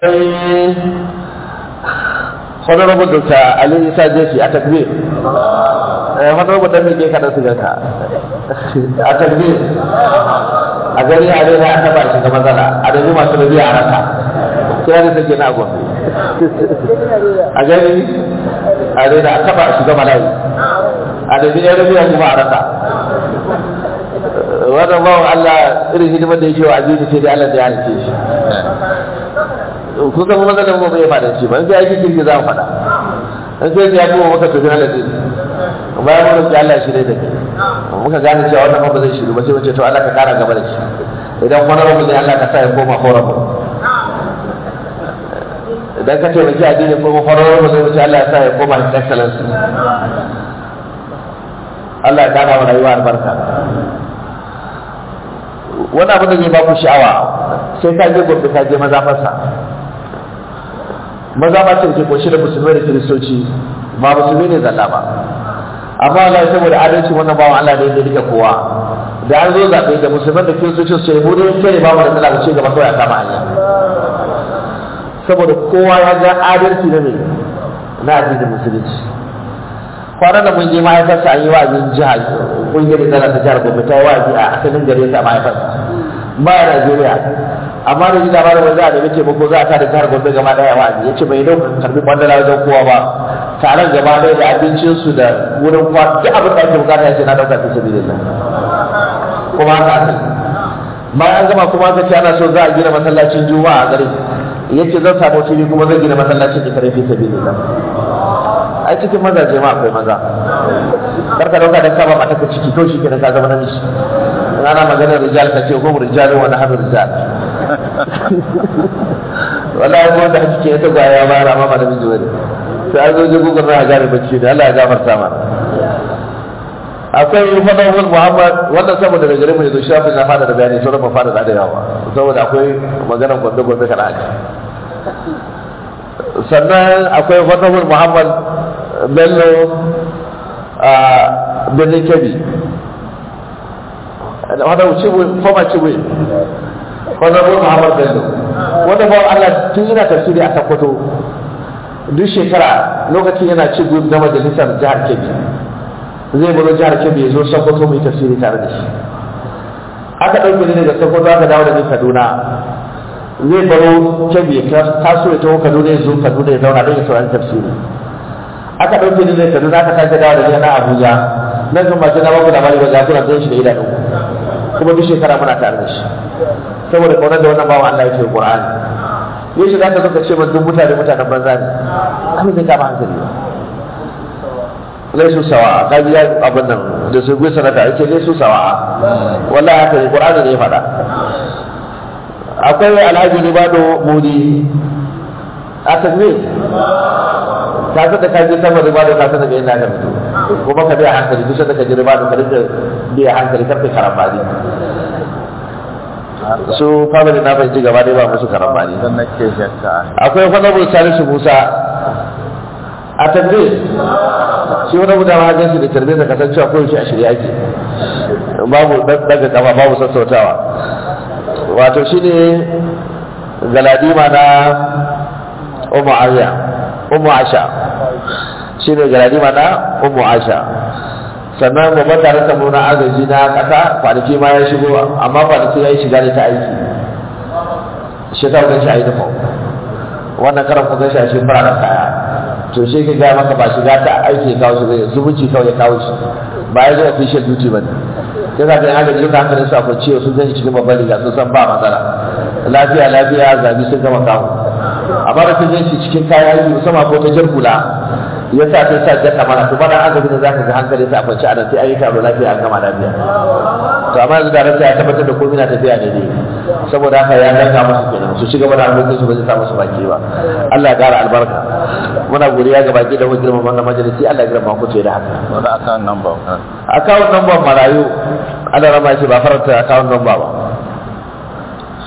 honorable dr ali isa jesi a takbir honorable dan mike kada su ganka a takbir a gani a rena a taba shiga matsala a dani masu rabi a rasa kira da take na gombe a gani a rena a taba shiga malayi a dani ya rabi kuma a rasa wannan bawan Allah irin hidimar da yake wa azizi sai dai Allah da ya halice shi kun san kuma zanen mu bai fada shi ba in sai aiki kirki za mu fada in sai ya kuma maka tafi Allah din bayan mun roki Allah shi ne da kai muka gane cewa wannan ba zai shiru ba sai wace to Allah ka kara gaba da shi idan kuma rabu ne Allah ka sa ya koma horrible idan ka taimaki addini ko horrible zai wuce Allah ya sa ya koma his excellency Allah ya kara wa rayuwa albarka wani abu da zai ba ku sha'awa sai ka je gobe ka je mazafarsa mazafa ce ke kunshi da musulmai da kiristoci ba musulmi ne zalla ba amma Allah saboda adalci wannan bawan Allah ne da rike kowa da an zo zaɓe da musulman da kiristoci su ce mu dai kai ne ba mu da matsala ce gaba kawai a kama hanya saboda kowa ya ga adalci na mai na addinin musulunci kwanan da mun je mahaifarsa an yi wa'azin jihar kungiyar da ta jihar gobe ta yi wa'azi a asalin gare ta mahaifarsa ba a Najeriya amma da jida ba da wanda da nake mako za a ta da jihar gobe gaba daya wa'azi yace bai dau karbi kwandala wajen kowa ba taron gaba daya da abincin su da wurin kwa duk abin da ake bukata yace na dauka fi sabilillah kuma haka aka bayan an gama kuma aka ce ana so za a gina masallacin juma'a a garin yace zan samu fili kuma zan gina masallacin da kare fi sabilillah ai cikin mazaje ma akwai maza karka dauka da kaba mata ka ciki to shikenan ka zama namiji ana maganar rijal ka ce hum rijalun wa nahnu rijal wallahi ko da kike ta gwaya ba ra ma namiji bane sai an zo je gugun na gare bacci ne Allah ya gafarta mana akwai fadawul muhammad wannan saboda daga gare mu yanzu shafin na fada da bayani sauran ba fada da yawa saboda akwai maganar gombe gombe kana haka sannan akwai fadawul muhammad bello a birnin kebbi wanda cibu foma cibu wanda bu muhammad bello wanda ba Allah tun yana tafsiri a Sokoto duk shekara lokacin yana cibu na majalisar jihar Kebbi zai baro jihar Kebbi ya zo Sokoto mai tafsiri tare da shi aka ɗauke ni daga Sokoto aka dawo da ni Kaduna zai baro Kebbi ya taso ya taho Kaduna ya zo Kaduna ya zauna don ya saurari tafsiri aka ɗauke ni daga Kaduna aka sake dawo da ni na Abuja nan kan ba na baku labari ba za ku rantsar shi da idanu kuma duk shekara muna tare da shi saboda kaunar da wannan bawan Allah yake Qur'ani yau shi zaka zo ka ce duk mutane mutanen banza ne abin zai kama hankali ba laisu sawa ka ji abin nan da su gwi sanata yake laisu sawa wallahi haka ne Qur'ani ne ya faɗa akwai Alhaji Ribado Mudi a takbir ka san da ka je sama Ribado ka san daga inda ka fito kuma ka biya hankali duk da ka ji Ribado ka dinga biya hankali karfe karambani su family na fahimci gaba dai ba musu karambani don nake shakka akwai honorable salisu musa a tabbir shi wani guda ma gansu da tarbe da kasancewa ko yake a shirya ake babu daga kafa babu sassautawa wato shi ne galadima na umu ariya umu asha shi ne galadima na umu asha sannan babban taron samu na agaji na kasa kwanaki ma ya shigo amma kwanaki ya yi shiga ne ta aiki shi ta wajen shi a yi nufin wannan karan kun gashi a shi fararen kaya to shi ka gaya maka ba shiga ta aiki ya kawo shi zai zumunci kawai ya kawo shi ba ya zo official duty ba ne sai ka gani agaji da hankalin su a kwanciya sun zai cikin babban riga sun san ba matsala lafiya lafiya zabi sun gama kawo amma da sun zai cikin kayan aiki musamman ko ta jar hula ya sa sai sa jaka mana to bana agabi ne zaka ga hankali sai a kwance a nan sai ayi taro lafiya an gama lafiya to amma yanzu da rasa ya tabbatar da komai na tafiya ne ne saboda haka ya danka musu kenan su ci gaba da harkokin su ba zai sa musu baki ba Allah ya kara albarka muna godiya ga baki da wajen girman wannan majalisi Allah ya girma ku ce da haka wani account number account number marayu Allah rama shi ba faranta account number ba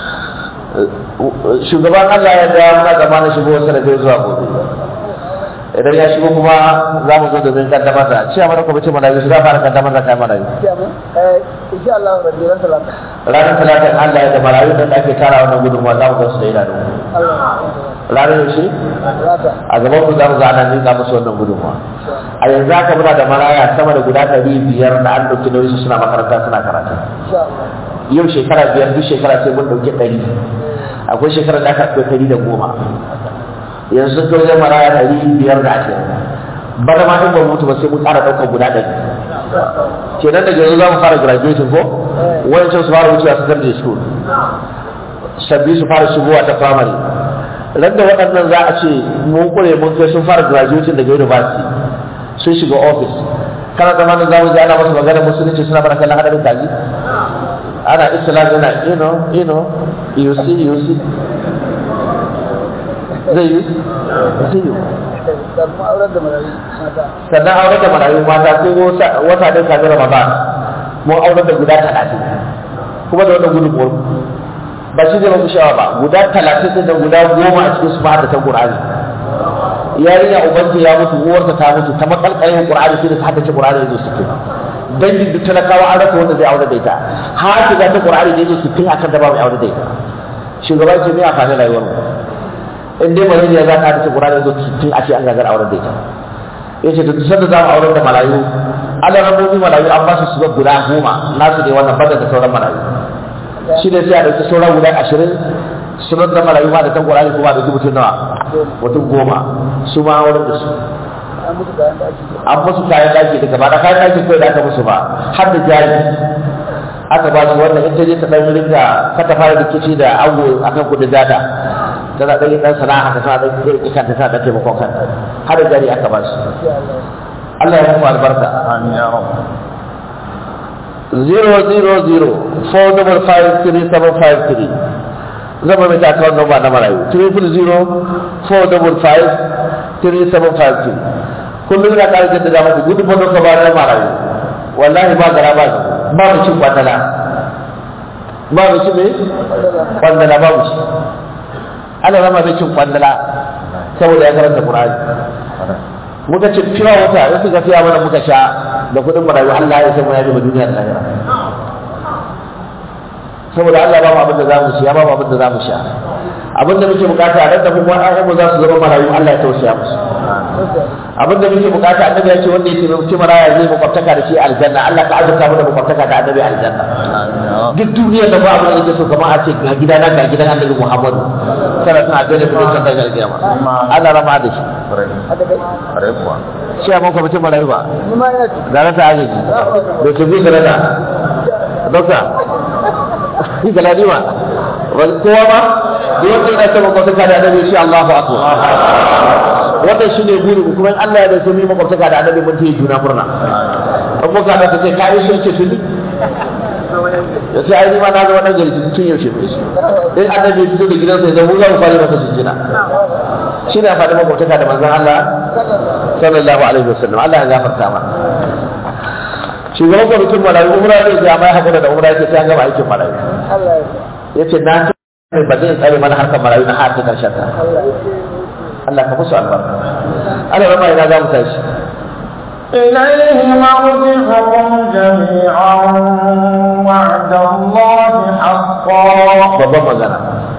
shugaban Allah ya ga muna zamanin shigo wasu da zuwa gobe idan ya shigo kuma za mu zo domin kaddamar da cewa mana kwamitin marayu su za fara kaddamar da kayan marayu insha Allah rabbi ran talata ranar talatin Allah ya da marayu da ake tara wannan gudunmuwa za mu gansu da idanu Allah ranar yaushe rata a gaban ku za mu ga ana nika musu wannan gudunmuwa a yanzu haka muna da maraya sama da guda ɗari biyar da an ɗauki nauyi su suna makaranta suna karatu insha Allah yau shekara biyar duk shekara sai mun ɗauki ɗari akwai shekarar da aka ɗauki ɗari da goma yanzu sun kai wajen maraya ɗari biyar da ashirin bana ma in ba mutu ba sai mun ƙara ɗaukar guda ɗari kenan daga yanzu za mu fara graduation ko wancan su fara wucewa secondary school sabbi su fara shigowa ta primary ran da waɗannan za a ce mun kure mun kai sun fara graduation daga university sun shiga office kana tsammanin za mu ji ana masa magana musulunci suna fara kallon hadarin kaji ana islam yana you know you know you see you see zai yi zai yi da kuma auren da marayu mata sannan auren da marayu mata sai wata- wata ɗaya kafin ramadan mun auren da guda talatin kuma da wannan gudunmuwar ba shi zai mafi sha'awa ba guda talatin ɗin da guda goma a cikin su ma da ta ƙur'ani yarinya ubanta ya mutu uwarta ta mutu ta makalkalin ƙur'ani sai da ta haddace ƙur'ani ya zo sittin dangin duk talakawa an rasa wanda zai aure da ita har ta ta ƙur'ani da ya zo sittin akan da ba mai aure da ita shugaban ce mai amfani rayuwar mu in dai malaria za ta haddace ƙur'ani ya zo sittin a ce an gagar aure da ita ya ce duk sanda za mu auren da marayu ala rabobi marayu an ba su su guda goma nasu ne wannan bada da sauran marayu shi ne sai a ɗauki sauran guda ashirin su da marayu ma da tan ƙwararri kuma da mutum nawa mutum goma su ma auren da su an mutu kayan da ake an musu kayan ɗaki daga ba da kayan ɗaki kawai da aka musu ba har da jari aka ba su wannan in ta je ta ɗan rinka ka ta fara rikici da ango akan kuɗin data tana ɗan yin ɗan sana'a haka tana ɗan riƙe kanta tana ɗan taimakon kanta har da jari aka ba su insha Allah Allah ya muku albarka Amin ya rabu. 000-455-3753 zama mai takawar nomba na marayu 300-455-3753 kullum yana ƙara jaddada muku gudun fadon ka ba na marayu wallahi ba gara ba ba mu cin kwandala ba mu cin me kwandala ba mu ci ana zama mai cin kwandala saboda ya karanta Qur'ani muka ce fiwa wata in suka fiya mana muka sha da kudin marayu Allah ya san mu ya bi duniya da lahira saboda Allah ba mu abin da zamu ci ya ba mu abin da zamu sha abin da muke bukata a da kuma ƴaƴanmu za su zama marayu Allah ya tausaya musu abin da muke bukata annabi ya ce wanda ya taimaki maraya zai makwabtaka da shi aljanna Allah ka azurta mu da makwabtaka da annabi aljanna duk duniyar da ba abin da yake so kamar a ce ga gidana ga gidan annabi Muhammadu sallallahu alaihi wasallam da mutum da alkiyama Allah rama da shi hada kai Kare kuwa. shi a maka mutum marayu ba ni ma ina ci da rasa agaji da ke bi da rasa dokta shi ga ladima kowa ba da wanda yana ta makwabtaka da annabi shi Allahu akbar wannan shi ne buri kuma in Allah ya da sai mu makwabtaka da annabi mun ta yi juna murna an muka da ta ce ka yi shi ce tuni ya ce ai ni ma na ga wannan gari tun yaushe mai shi in annabi ya fito da gidansa ya zama mu za mu fara masa jinjina shi ne amfani makwabtaka da manzon Allah sallallahu alaihi wasallam Allah ya gafarta ma shugaban kwamitin marayu umra zai je amma ya haƙura da umra yake sai an gama aikin marayu Allah ya ya ce na ce ba zai tsare mana harkar marayu na har ta karshen ta Allah ya Allah ka musu albarka Allah rama ina za mu tashi إليه مرجعكم جميعا وعد الله حقا babban magana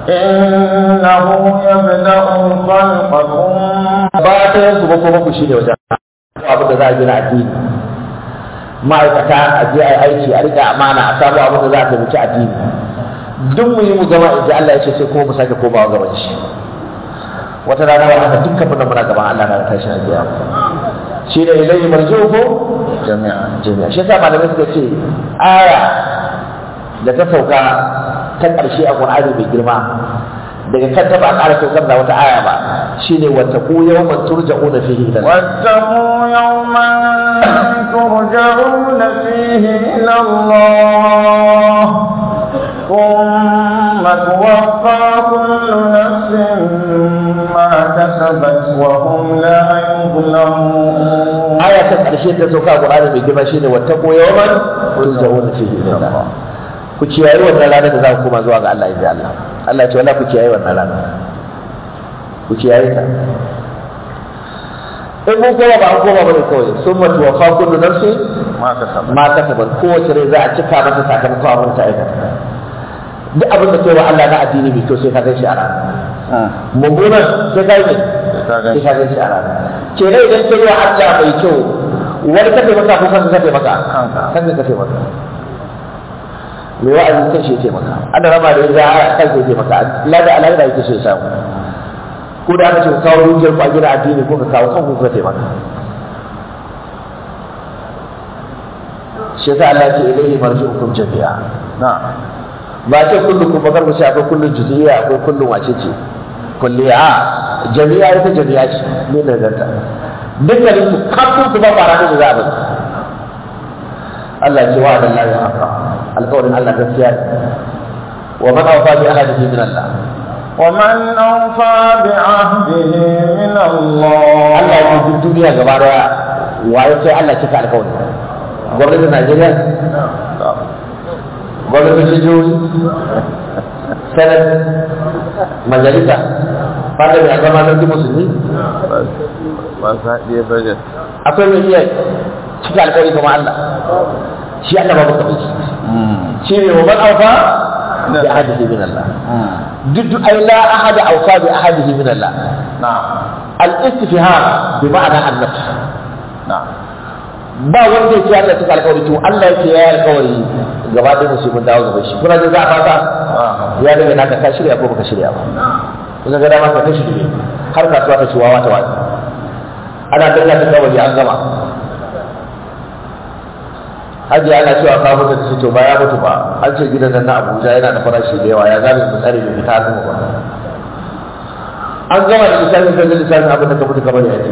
إنه يبدأ الخلق ثم ba ta yanku ba kuma ku shi ne wajen abin da za a gina addini ma'aikata a je a yi aiki a riƙe amana a samu abin da za a taimaki addini duk mu yi mu gama in ji Allah ya ce sai kuma mu sake komawa gaban shi wata rana wa haka dukkan mu muna gaban Allah na tashi a biya shi ne ilayhi marji'uku جميعا jami'a shi yasa malamai suka ce aya da ta sauka ta ƙarshe a Qur'ani mai girma daga kan ta ba a ƙara saukar da wata aya ba shine wata ku yawman turja'una fihi ila Allah واتقوا يوما ترجعون فيه إلى الله ثم توفى كل نفس ما كسبت وهم لا يظلمون aya ta ƙarshe ta sauka a Qur'ani mai girma shine wata ku yawman turja'una fihi ila Allah ku kiyaye wannan ranar da za ku koma zuwa ga Allah ya Allah Allah ya ce wala ku kiyaye wannan ranar ku kiyaye ta in mun koma ba an koma bane kawai sun mutu wa fa kullu nafsi ma ka saba ma kasabat kowace rai za a cika mata sakamakon abin ta aikata duk abin da kai wa Allah na addini mai kyau sai ka gan shi a rana mummunan sai ka yi ne ka gan sai shi. ka gan shi a rana ke ne idan kai wa Allah mai kyau wani ka taimaka ko kanka ka taimaka Kanka. kanka ka taimaka mai wa'azi kan shi ya taimaka ana rama da ya a kanka ya taimaka lada alaƙa yake so ya samu ko da aka ce ka kawo dukiyar ku a gina addini ko ka kawo kanku ka taimaka shi yasa Allah ya ce ilaihi marji'ukum jami'a na ba ce kullum kuma kar mu ce akwai kullum juz'iyya akwai kullum wace ce kulliya a jami'a ita jami'a ce ne da ganta dukkanin su kafin su ba fara da za a bari Allah ya ce wa da Allah ya haka alƙawarin Allah gaskiya ne wa man awfa bi ahadihi min Allah ومن أوفى بعهده من الله Allah ya ce duk duniya gaba daya waye sai Allah cika alƙawari gwamnatin Najeriya gwamnatin jihohi senat majalisa fada mai zama sarki musulmi ba sa ɗaya budget akwai mai iya cika alƙawari kuma Allah shi Allah babu kamar shi shi ne wa man aufa bi ahadihi min Allah duk duk ai la ahada aufa bi ahadihi min Allah na al istifham bi ma'ana an nafs na ba wanda yake Allah cika alƙawari to Allah yake ya alƙawari gaba da musu mun dawo gaba shi kuna da za a fata ya daga naka ka shirya ko baka shirya ba kuma ga dama ka ta shirye har kasuwa ta ciwawa ta wani ana dalla ta kawai an gama hajji ana cewa ka mutu da to ba ya mutu ba an ce gidan nan na Abuja yana da farashi da yawa ya zabe mu tsare mu fita zuwa ba an gama da lissafin kan lissafin abin da ka mutu kamar ya ce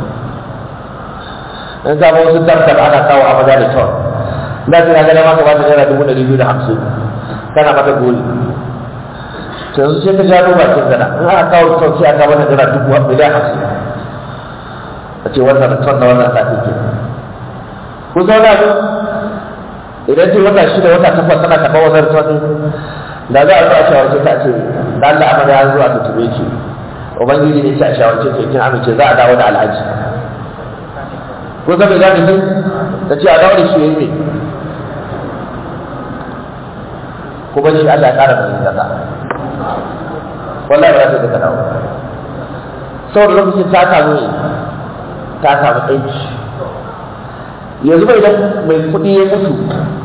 in samu wasu tabbatar ana kawo a maza da kyau da ta ga dama ka ba ta naira dubu ɗari biyu da hamsin kana mata goli to yanzu sai ka gano bakin gana in aka kawo kyau sai aka mata naira dubu miliyan hamsin a ce wannan ton na wannan sati ke ku zauna ne idan ce wata shida wata takwas tana karɓar wannan ton da za a zo a shawarce ta ce da Allah amara ya zo a tutube ki ubangiji ne ce a shawarce ki kin amince za a dawo da alhaji ko zama za ka ta ce a dawo da shi ya yi ne kuma shi Allah ya ƙara mai gaza wallahi ba za ta ka dawo saboda lokacin ta samu ne ta samu aiki yanzu bai idan mai kuɗi ya mutu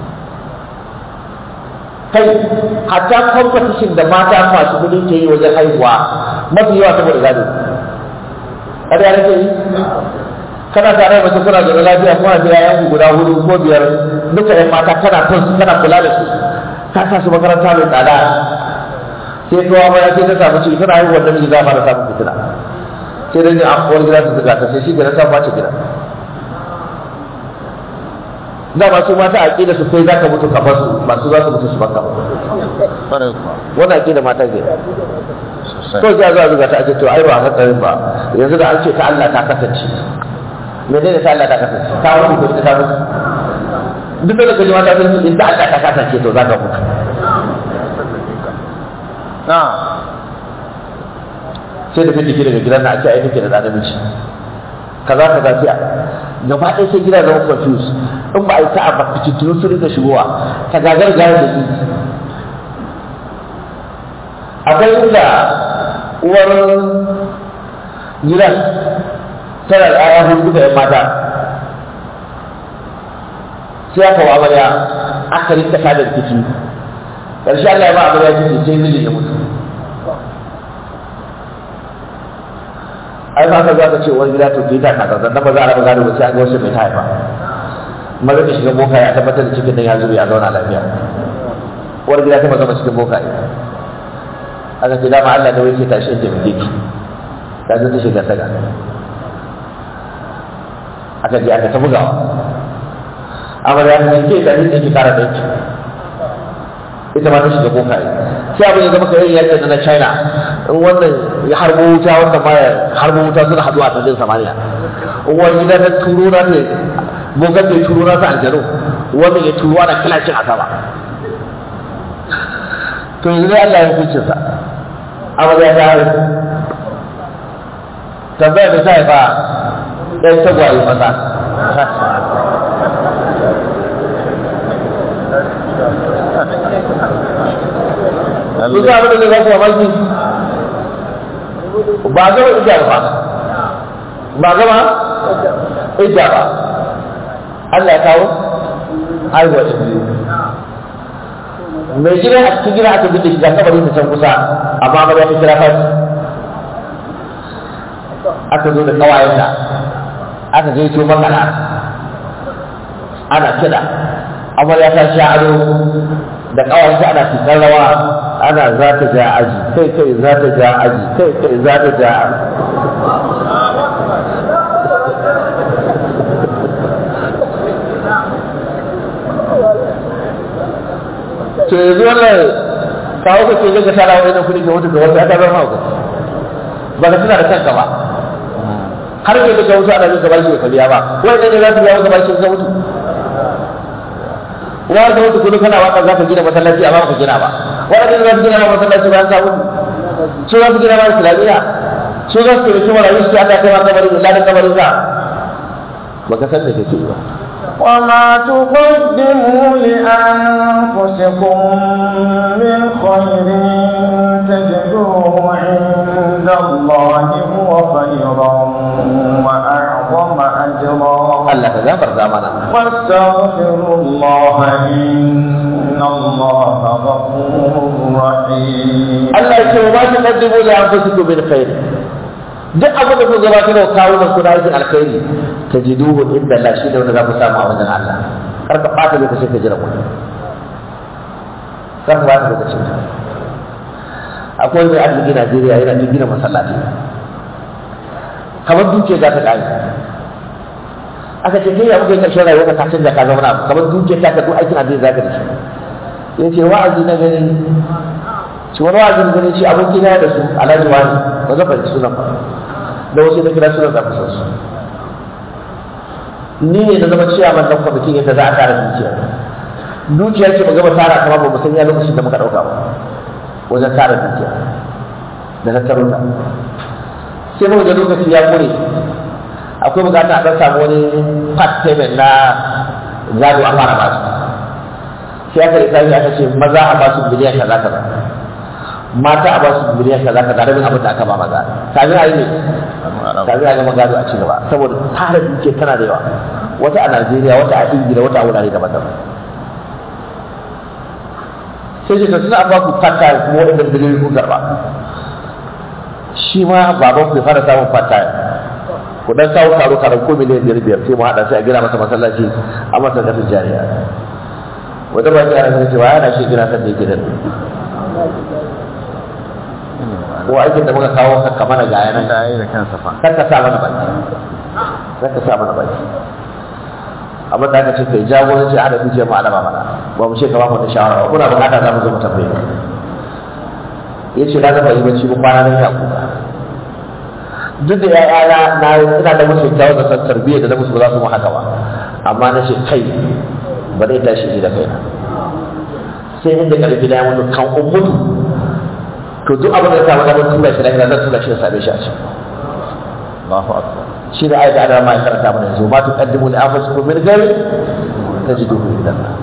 kai hatta competition da mata masu kuɗi ke yi wajen haihuwa mafi yawa saboda gado kada ya nake yi kana tare da mace kuna da lafiya kuma da yayan guda hudu ko biyar duka yan mata kana son su kana kula da su ka sa su makaranta mai tsada sai kawo baya sai ta samu ciki tana haihuwar namiji za a fara samun fitina sai dai a kowar gida su zuga ta sai shi gida ta bace gida da masu mata a ƙida su sai za ka mutu kamar su masu za su mutu su baka ƙwarai kuwa wannan a ƙida mata ke sosai to sai a zuwa zuga ta ake to ai ba hatsarin ba yanzu da an ce ta Allah ta kasance menene ta Allah ta kasance ta mutu ko ita ta mutu duk da kaji mata sun ce in ta Allah ta kasance to za ka mutu na sai da fitiki daga gidan na a ce ai nake da ɗan namiji kaza kaza sai a gaba ɗaya sai gida zama confuse in ba a yi sa'a ba fitintunu su rika shigowa ta gagar gare da yi akwai inda uwar gidan tana da ƴaƴa hudu da ƴan mata sai aka wa amarya aka rinka tada rikici ƙarshe Allah ya ba amarya ciki sai mijin ya mutu ai ba ka za ka ce wani gida to ke ta kaza dan ba za a raba gado ba sai an ga wasu mai ta haifa maza ka shiga boka ya tabbatar da cikin nan ya zube ya zauna lafiya uwar gida ta maza cikin boka ya aka ce dama Allah da wake tashi da muke ki ta zo ta shiga saga aka je aka ta bugawa amma da aka ce da ni ki kara da ki ita ma ta shiga boka ya sai abin ya zama kai yadda na China in wannan ya harbo wuta wannan ma ya harbo wuta suna haduwa a cikin samaniya in wani gida ta turo na ta bokan ta turo na ta aljanu wannan ya turo ana kilashin a sama to yanzu dai Allah ya hukunce sa amma ya ta hari tambaya da ta haifa ɗan tagwaye maza Sun sa abin da zai zafi mamaki ba gama ija ba ba gama ija ba Allah ya kawo haihuwa ta biyu mai gida a cikin gida aka bude shi ga kabarin ta can kusa amma ba ta kira fati aka zo da kawayenta aka gaito makana ana kiɗa amarya ta sha ado da kawayenta ana fitar rawa ana za ta ja aji kai kai za ta ja aji kai kai za ta ja aji to yanzu wannan kawo ka ce ga tara wani kuɗi ka mutu ga wasu aka zama hauka ba ka tuna da kanka ba har ke da wasu ana yin gaba shi ka biya ba wai ne za su biya gaba shi ka mutu wa ka mutu kudu kana waka za ka gina masallaci amma ka gina ba wanda ne za su gina ma masallaci bayan ka mutu su za su gina ma islamiyya su za su taimaki marayu su aka kai ma kabarin da ladan kabarin ka ba ka san da kake ba وما تقدموا لأنفسكم من خير تجدوه عند الله هو خيرا وأعظم أجرا Allah ka gafarta mana واستغفروا الله إن الله غفور رحيم Allah ya ce wa ma tuqaddimu li anfusikum min khair duk abin da ku gabatar da kawo da ku na aikin alkhairi tajiduhu inda Allah shi ne wanda za ku samu a wajen Allah kar ka ɓata lokacin ka jira wani kar ka ɓata lokacin ka akwai mai arziki Najeriya yana da gina masallaci kamar duke za ta ƙare aka ce kai ya muka yi ƙarshen rayuwa ka canza ka zama abu kamar duke ta ka duk aikin addini za ka da shi ya ce wa'azi na gani shi wani wa'azin gani shi abin gina da su alhaji wani ba zan fahimci sunan ba da wasu na kira sunan za ku san su ni ne na zama ciyaman nan kwamitin yadda za a tara dukiya dukiya ce ba gama tara kama ba mu san ya lokacin da muka ɗauka ba wajen tara dukiya da na taro ta sai muka ga lokaci ya kure akwai bukata a ɗan samu wani part payment na gado a fara basu sai aka lissafi aka ce maza a basu biliyan kaza kaza mata a basu biliyan kaza kaza rabin abin da aka ba maza kafin a yi ne kafin a gama gado a ci gaba saboda tara dukiya tana da yawa wata a Najeriya wata a Ingila wata a wurare daban-daban sai ce suna an baku part time kuma waɗanda biliyoyi kun karɓa shi ma baban ku ya fara samun part time ku dan kawo karo karo ko miliyan biyar biyar sai mu haɗa sai a gina masa masallaci a masa kasar jariya wata ba ta yana cewa yana shi gina kan da yake da ko aikin da muka kawo ka mana ga yanan da yi da kansa fa kar ka sa mana baki kar ka sa mana baki abin da aka ce kai jagoranci a da dukiyar mu alama mana ba mu ce ka ba mu da shawara ba kuna bukata za mu zo mu tambaye ka ya ce na zama yi bacci ba kwana nan ya kuka duk da ya'yana na ina da musu kyawun da san tarbiyyar da na musu ba za su mu haka ba amma na ce kai ba zai tashi ni da kaina sai inda karfi na ya mutu kan umutu to duk abin da ya samu damar tura shi lahira zan tura shi da same shi a can Allahu akbar shi da ayat da ma ya karanta mana yanzu ma tuqaddimu li anfusikum min ghairi tajiduhu inda Allah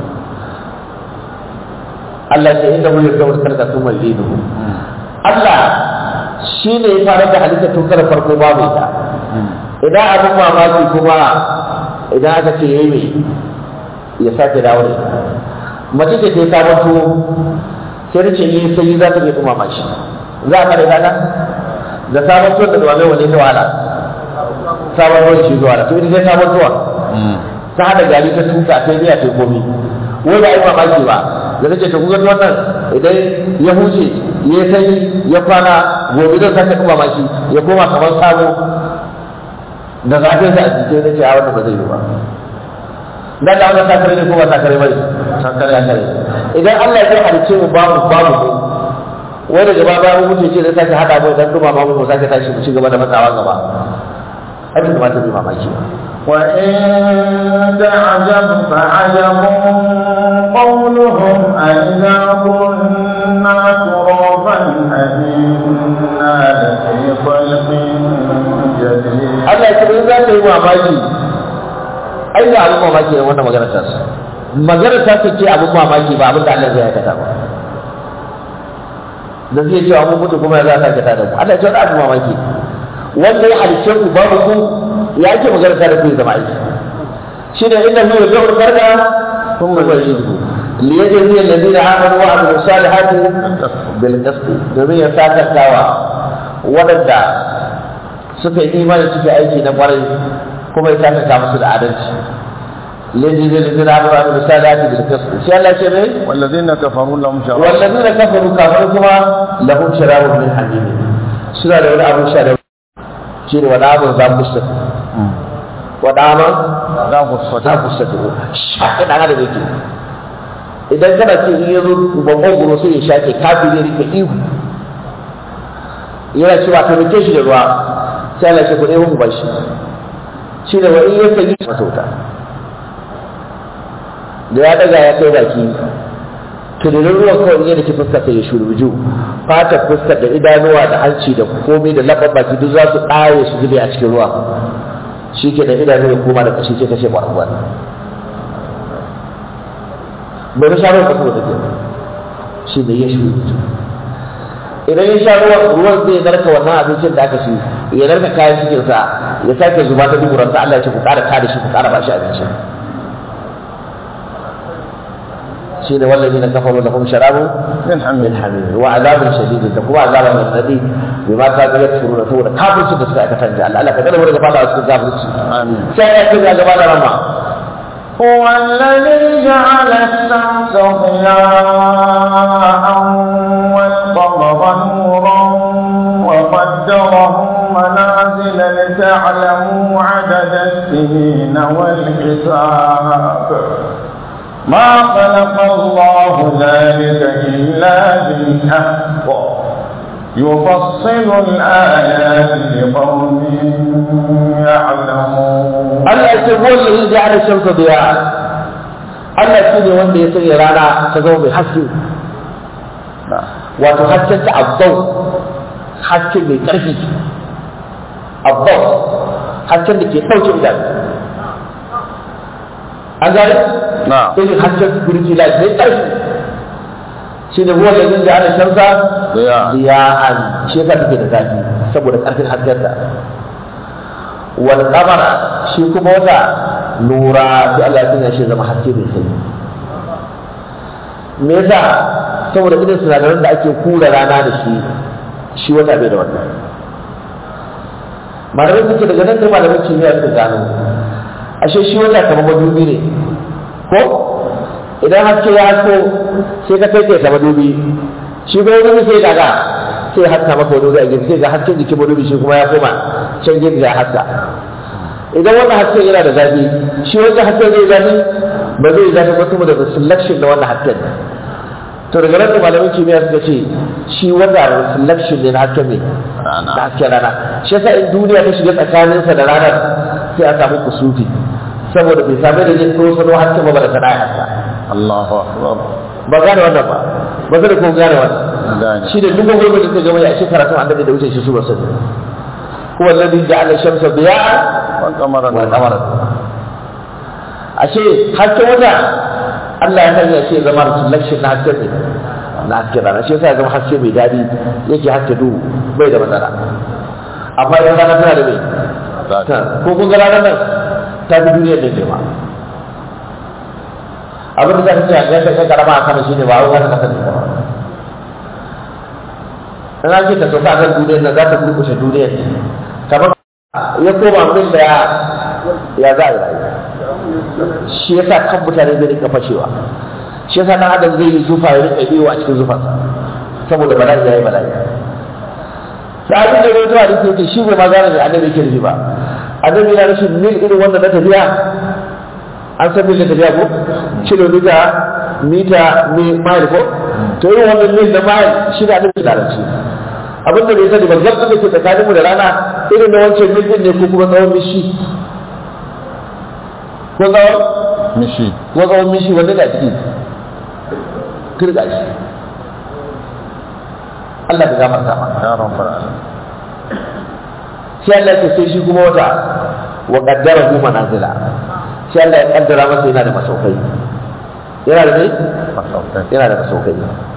Allah ya inda mu yadda wata karka kuma linu Allah shi ne ya fara da halitta tun kar farko babu ita idan abin mamaki kuma idan aka ce yayi me ya sake dawo da ita mace ce ta yi sabon tuwo sai da ce yi sai za ta iya dumama shi za a kare kaga da sabon tuwo da dumame wani ta wahala sabon ruwan shi zuwa da to ita sai sabon tuwa ta hada gari ta tuka ta miya ta komi wai ba a yi mamaki ba da nake ta kuga wannan idan ya huce ya sanyi ya kwana gobe zan sake dumama shi ya koma kamar sabo da zafin sa a jike nake a wannan ba zai yi ba dan da wannan sakare ne ko ba sakare bane sakare ya kare idan Allah ya halice mu babu babu mu wai daga ba ba mu ce zai sake hada mu dan duma mu mu sake tashi mu ci gaba da matsawa gaba abin da mata bi mamaki وإن تعجب فعجب قولهم أئذا كنا ترابا أئنا لفي خلق جديد Allah Allah ya ce in za ka yi mamaki ai ga abin mamaki ne wannan magana ta su magana ta ce abin mamaki ba abin da Allah zai aikata ba da zai cewa mun mutu kuma ya za ka aikata da mu Allah ya ce wani abin mamaki wanda ya halicce ku babu ku ya ake magana ta da ku ya zama aiki shi ne inda mu yau da farka kun mu zai yi liyajzi alladhina amanu wa amilu salihati bil qist domin ya sakantawa waɗanda suka yi imani suka aiki na kwarai kuma ya sakanta musu da adalci liyajzi alladhina amanu wa amilu salihati bil qist sai Allah ce ne والذين كفروا لهم شراب والذina kafaru kafaru kuma lahum sharabun min hamim suna da wani abun sha da shi ne wani abun za ku sa wani abun لا غصة za ku sa shaƙi ɗan adam yake idan kana ce in yazo babban guro sai ya shaƙe kafin ya rike ihu yana cewa ta rike shi da ruwa sai Allah ya ce ku ɗaya mu bashi shi ne wa in ya sanyi masa wuta da ya daga ya kai baki tunanin ruwan kawai yadda ke fuskar ta ya shurbuju fatar fuskar da idanuwa da hanci da komai da laɓar baki duk za su ɗaye su zube a cikin ruwa shi ke da idanu ya koma da ƙashi sai ka ce ƙwarƙwar bai sha ruwan kuma da ke shi ne ya shurbuju idan ya sha ruwan ruwan zai narka wannan abincin da aka ci ya narka kayan cikinsa ya sake zuba ta duburansa Allah ya ce ku ƙara tada shi ku ƙara ba shi abincin shine wallazina kafaru lahum sharabu من حميم min hamim wa azabun shadid da kuma azaba mai radadi bima ta ga yakfuruna saboda kafirci da suka aikata da Allah Allah ka kada mu daga fada cikin kafirci آمين sai ya kira gaba da rama هو الذي جعل الشمس ضياء والقمر نورا وقدره منازل لتعلموا عدد السنين والحساب ما خلق الله ذلك إلا بالحق يفصل الآيات لقوم يعلمون Allah ya ce huwa allazi ja'ala shamsa diya Allah shi ne wanda ya sanya rana ta zama mai haske wato hasken ta abdau haske mai karfi abdau hasken da ke ɗauke idanu an gane نعم irin hasken security light mai ƙarfi shi ne ruwan da zai da ana shamsa ضياء ziya'an shi yasa take da zafi saboda ƙarfin hasken ta wal qamara shi kuma wata nura sai Allah ya sanya shi zama haske mai sanyi me yasa saboda irin sinadaran da ake kura rana da shi shi wata bai da wannan malamai suke daga nan sai malamai kimiyya suka gano ashe shi wata kamar madubi ne ko idan haske ya hasko sai ka kai kai ta madubi shi kuma madubi sai daga sai ya haska maka madubi a gefe sai ga hasken jikin madubi shi kuma ya koma can gefe ya haska idan wannan hasken yana da zafi shi wannan hasken zai zafi ba zai zafi ba saboda da selection da wannan hasken to daga nan da malamin kimiyya suka ce shi wanda selection ne na hasken ne Rana. da hasken rana shi yasa in duniya ta shiga tsakaninsa da ranar sai a samu kusufi saboda bai same da zai tsoro sano hasken ba da sana'a haska الله أكبر ba gane wannan ba ba zai ko gane wannan gane. shi da duk gwamnati da suka gama ya shi karatun annabi da wuce shi su ba sani huwa alladhi ja'ala shamsa diya'an والقمر wa نورا qamara ashe hasken wata Allah ya sanya shi ya zama reflection na hasken ne na hasken rana shi yasa ya zama haske mai daɗi yake haske duhu bai da matsala amma idan rana tana da mai Zafi. ta ko kun ga ranar nan ta fi duniyar da girma abin da za ka ce a yanka kai karama a kama shine ba a wani kasar ne ba in an ce ka sauka a kan duniyar nan za ta kurkushe duniyar ne kamar ya koma min da ya ya za a yi rayuwa shi yasa kan mutane zai rika fashewa shi yasa dan adam zai yi zufa ya rika biyo a cikin zufansa saboda bala'i ya yi bala'i sahabin da rawaito hadisi yake shi bai ma gane da annabi yake nufi ba annabi yana rashin mil irin wanda na tafiya an san mil na tafiya ko kilomita mita mi- mile ko to irin wannan mil da mile shi da annabi da rashi abin da bai sani ba zabta da ke tsakaninmu da rana irin na wancan mil din ne ko kuma tsawon mishi ko tsawon مشي ko tsawon mishi wanda da ciki kirga shi Allah ka gafarta ma يا رب العالمين sai Allah ya sai shi kuma wata wa qaddarahu manazila shi Allah ya kaddara masa yana da masaukai yana da ne masaukai yana da masaukai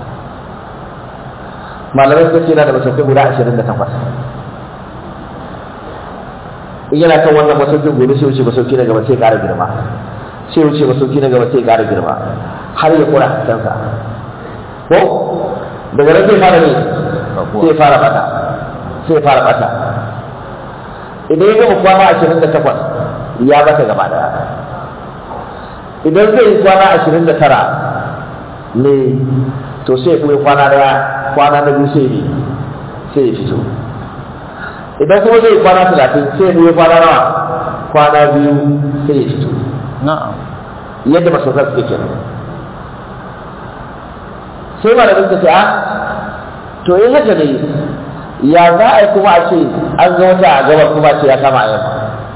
malamai suka ce yana da masaukai guda ashirin da takwas in yana kan wannan masaukin gobe sai wuce masauki na gaba sai ƙara girma sai wuce masauki na gaba sai ƙara girma har ya kura haskensa ko daga nan zai fara ne sai fara bata sai fara bata idan ya gama kwana ashirin da takwas ya bata gaba daya idan zai yi kwana ashirin da tara ne to sai kuma kwana daya kwana na biyu sai ne sai ya fito idan kuma zai yi kwana talatin sai ya kuma kwana nawa kwana biyu sai ya fito na'am yadda masaukar suke kenan sai ma da suka ce a to yin haka ne ya za a yi kuma a ce an ga wata a gabar kuma a ce ya kama a yamma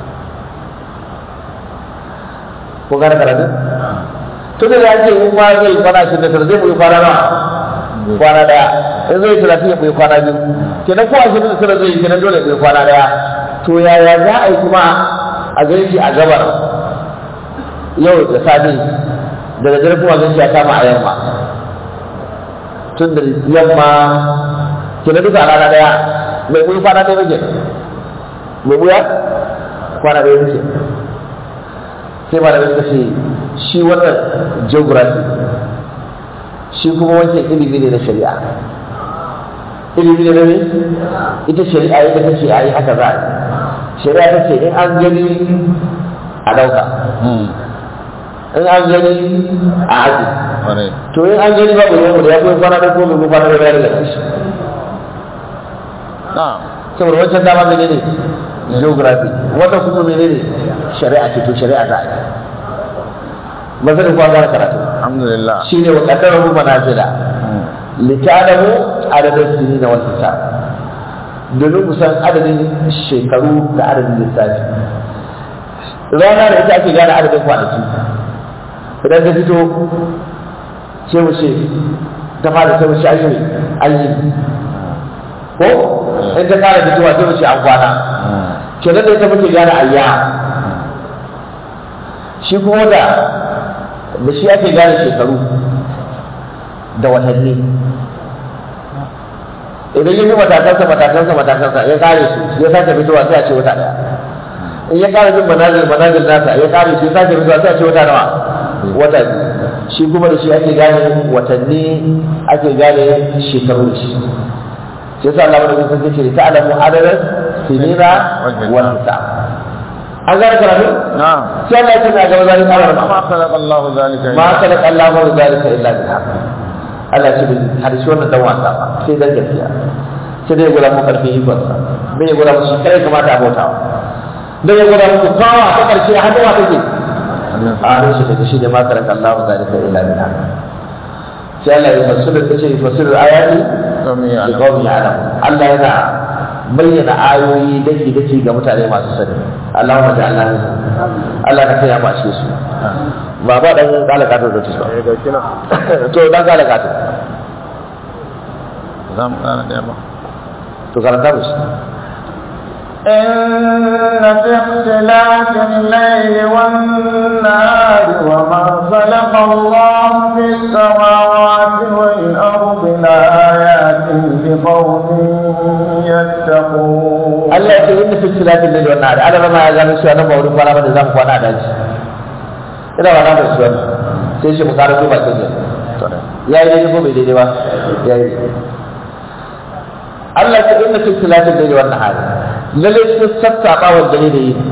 ko gane karatun tun da ya ce in ma zai kwana ashirin da tara zai mu yi kwana nawa kwana daya in zai talatin ya mu yi kwana biyu kenan ko ashirin da tara zai yi kenan dole mu yi kwana daya to yaya za a yi kuma a gani shi a gabar yau da safe daga dare kuma gani ya kama a yamma tun da yamma kenan duka a rana daya mai mu yi kwana ɗaya muke mai mu ya kwana ɗaya muke sai ba da suka ce shi wannan geography shi kuma wancan ilimi ne na shari'a ilimi ne na ne ita shari'a yadda ta ce a yi haka za a yi shari'a ta ce in an gani a ɗauka in an gani a aji ƙwarai to in an gani babu yawon da ya kuma kwana da kuma kuma kwana da bayar da shi na'am saboda wancan dama mene ne geography wannan kuma mene ne shari'a ce to shari'a za a yi masanin kuwa gara karatu alhamdulillah shi ne wa ƙaddarahu manazila litalamu adadin sini na wasu sa domin kusan adadin shekaru da adadin lissafi rana da ita ake gane adadin kwanaki idan ta fito sai mu ce ta fara sai mu ce ayi ayi ko in ta kara fitowa sai mu ce an kwana kenan da ita muke gane ayya shi kuma da da shi ake gane shekaru da watanni idan yi matakansa matakansa matakansa ya kare su ya sake fitowa sai a ce wata daya in ya kare bin manazil manazil nasa ya kare su ya sake fitowa sai a ce wata nawa wata biyu shi kuma da shi ake gane watanni ake gane shekaru da shi sai sa Allah madaukakin sarki ce ta alamu adadin sinina wal hisab an gane karatu na'am sai Allah ya ce na gaba zalika Allah ma khalaqa Allahu zalika ma kada Allah ma zalika illa bil haqq Allah ya ce bin hadisi wannan dan wasa ba sai dan gaskiya sai dai gura mu karfi ikon sa bai gura mu shi kai kamata a bauta dai gura mu kawa ta karshe hannuwa take a hannun shi take shi da ma kada Allah zalika illa bil haqq sai Allah ya fassara ta ce fassara ayati Kami ya li qawmi ya'lamun Allah yana bayyana ayoyi dake dake ga mutane masu sani Allahumma ja'alna minhum Allah ka sanya mu a cikin su ba ba dan kalaka ta zuci ba to dan kalaka ta zam kana da ba to karanta mu shi إن في اختلاف الليل والنهار وما خلق الله في السماوات والأرض لآيات لقوم يتقون Allah ya ce inda fi tilatin da wannan da adama ma ya gano shi wannan mawurin kwana ba da zan kwana a daji ina ba na da shi wannan sai shi mu kara ko ba kin ya yi daidai ko bai daidai ba ya yi Allah ya ce inda fi tilatin da wannan hali lalle sun sassaɓa wa dare da yi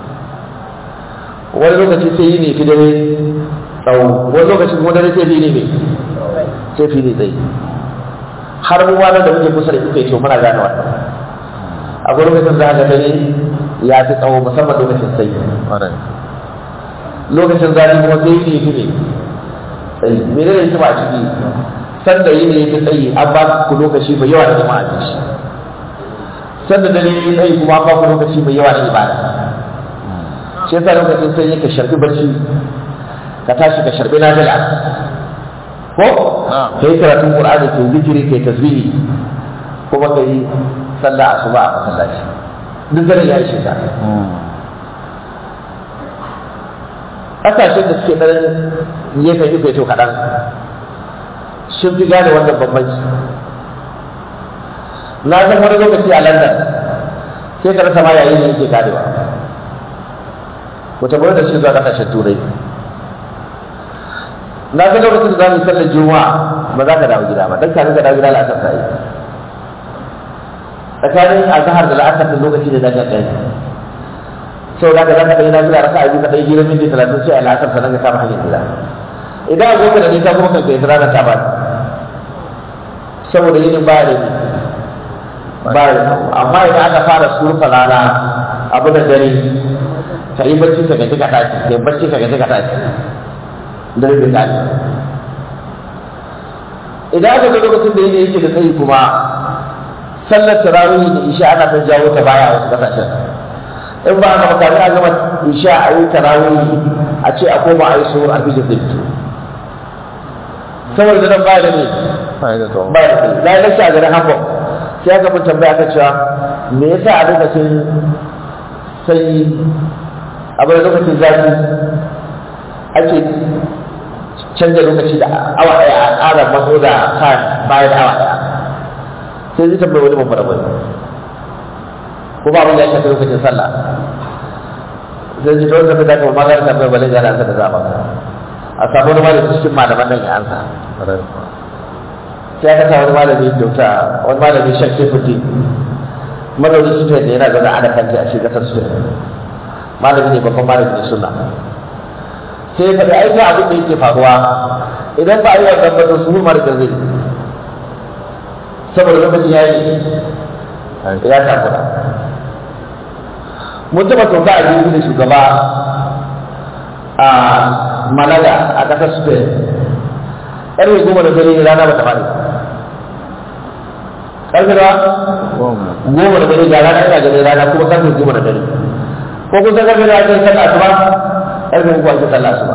wani lokaci sai yi ne fi dare tsawo wani lokaci kuma dare sai fi ne mai sai fi ne tsayi har mu wani da muke kusa da kuka yi to muna gane wannan akwai lokacin za ga dare ya fi tsawo musamman lokacin sai ƙwarai lokacin zafi kuma sai yi ne fi ne tsayi mene ne hikima a ciki sanda yi ne ya fi tsayi an ba ku lokaci mai yawa da jama'a a shi sanda dare ya tsayi kuma an ba ku lokaci mai yawa da ibada shi yasa lokacin sai ka sharbi barci ka tashi ka sharbi nafila ko Na'am. kai karatun qur'ani kai zikiri kai tasbihi kuma kai sallah asuba a masallaci duk dare ya ishe ka ƙasashen da suke ɗan gefen ife to kaɗan sun fi gane wannan bambanci na san wani lokaci a london sai ka rasa ma yayin da yake karewa wata gwamnati da suke zuwa ƙasashen turai na san lokacin da za mu yi sallar juma'a ba za ka dawo gida ba dan kafin ka dawo gida la'asar ta yi tsakanin azhar da la'asar da lokaci da daga ɗaya sau da ka za ka ɗaya na gida raka a biyu ka ɗaya gida minti talatin sai a la'asar sannan ka kama hanyar gida idan a gobe da nisa kuma kan kai rana ta ba saboda yinin ba da ni ba da amma idan aka fara surfa rana abu da dare ka yi bacci ka gaji ka tashi ka yi bacci ka gaji ka tashi dare bai tashi idan aka ga lokacin da yake yake da tsayi kuma sallar tarawih da isha ana son jawo ta baya a wasu kasashen in ba aka maka a gama isha a yi tarawih a ce a koma a yi suhur a fi da zai saboda nan ba da ne ba da ne na yi lashe a garin hamburg sai aka mun tambaya aka cewa me yasa a lokacin sanyi a bai lokacin zafi ake canza lokaci da awa daya a ƙara mazo da time bayan awa daya sai zai tambayi wani babbar bai ko ba abin da ya shafi lokacin sallah sai ji don tafi zaka ma zaka tambayi balin gana sa da zaba a samu wani malami cikin malaman nan ya ansa sai aka sa wani malami dokta wani malami shek sefuti mazaunin su da yana zaune a da kanti a shi kasar su malami ne babban malami ne suna sai faɗi aiki abin da yake faruwa idan ba a yi wannan ba to su mu mara zai saboda lokacin ya yi ya takura mun taɓa sauka a jirgin da shugaba a malaga a ƙasar spain ƙarfe goma da dare rana ba ta faɗi ƙarfe da goma da dare ga rana ina gani rana kuma ƙarfe goma da dare ko kusa ƙarfe da ake sallah asuba ƙarfe uku ake sallah asuba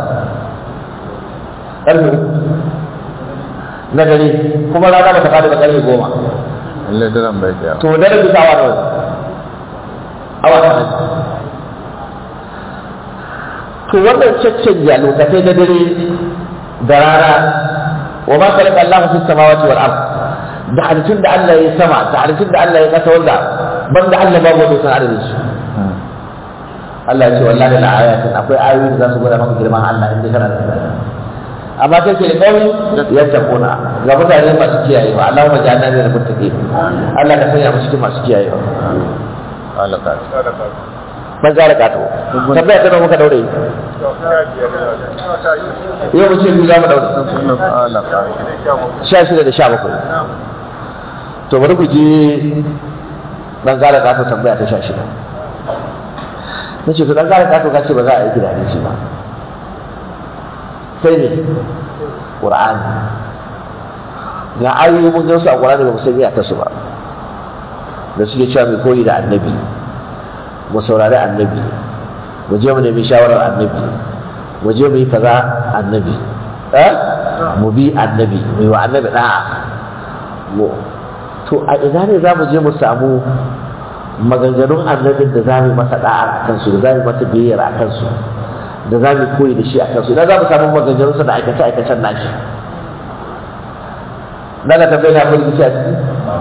ƙarfe uku na dare kuma rana ba ta faɗi ba ƙarfe goma Lalle daren bai da to dare bisa awa nawa awa ta to wannan caccanja lokacai na dare da rana wa ma khalaqa Allahu fis samawati wal ard da halittun da Allah ya sama da halittun da Allah ya kasa wanda banda Allah babu wanda san adadin su Allah ya ce wallahi la ayatin akwai ayoyi da za su gwada maka girman Allah inda kana da imani amma sai ke da kawai ya tabuna ga mutane masu kiyayewa Allah ma jana ne da mutake Allah ka sanya mu cikin masu kiyayewa alaka ban gara kato tabbaya ta muka daure yau mu ce biyu za mu daure alaka sha shida da sha bakwai to bari ku je dan gara kato tambaya ta sha shida na ce to dan gara kato ka ce ba za a yi gida ne shi ba sai ne ƙur'ani ga ayoyi mun gan su a ƙur'ani ba mu san ta su ba da suke cewa mai koyi da annabi mu saurari annabi mu je mu nemi shawarar annabi mu je mu yi kaza annabi eh mu bi annabi mu yi wa annabi da'a mu to a ina ne za mu je mu samu maganganun annabin da za mu yi masa da'a a kansu da za mu yi masa biyayyar a kansu da za mu koyi da shi a kansu idan za mu samu maganganunsa da aikace-aikacen nashi na ga tambayi na kudi a ciki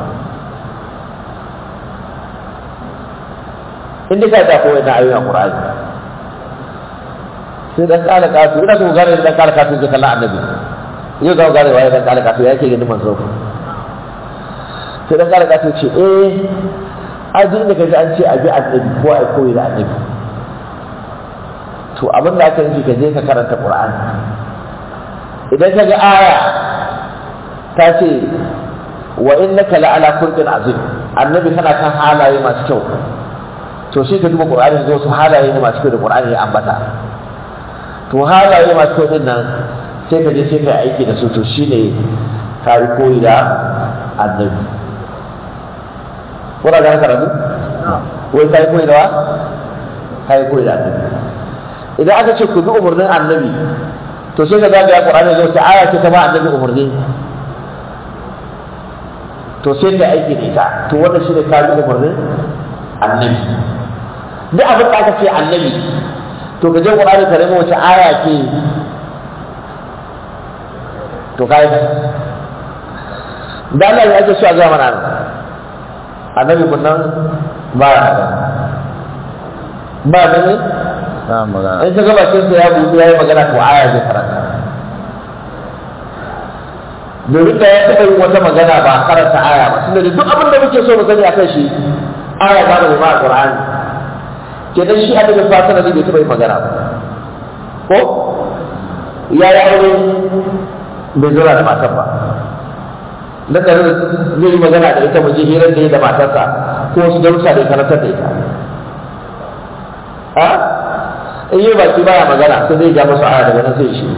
inda ka ta koyi na ayoyin Qur'ani sai dan kala katu ina so gane dan kala katu zai kalla annabi yau ga gane waye dan kala katu yake ganin manzo sai dan kala katu ce eh ajin da kaji an ce abi annabi ko ai koyi da annabi to abin da aka yi ka je ka karanta Qur'ani idan ka ga aya ta ce wa innaka la'ala khulqin azim annabi kana kan halaye masu kyau to shi ka duba qur'ani zo su halaye ne masu kyau da qur'ani ya ambata to halaye masu kyau din nan sai ka je sai ka aiki da su to shine ka yi koyi da annabi kuna ga karatu wai ka yi koyi da wa ka yi koyi da annabi idan aka ce ku bi umarnin annabi to sai ka zagaya qur'ani zo ta aya ce ta ba annabi umarni to sai ka aiki da ita to wannan shine ka bi umarnin annabi duk abin da aka ce annabi to ka je Qur'ani ka nemo wace aya ce to kai da Allah ya ake so a ga mana nan annabi kun nan ba ya ba da ne ba magana in ka ga bakin sa ya buɗe ya yi magana to aya zai karanta domin da ya taɓa yin wata magana ba karanta aya ba tunda da duk abin da muke so mu sani akan shi aya ba da ba a Qur'ani kenan shi annabi fasara ne bai taɓa yin magana ba ko ya yi aure bai zura da matar ba na da zai yi magana da ita muje hirar da ya da matarsa ko su darussa da ya karantar da ita a in yi baki baya magana sai zai ja musu aya daga nan sai shi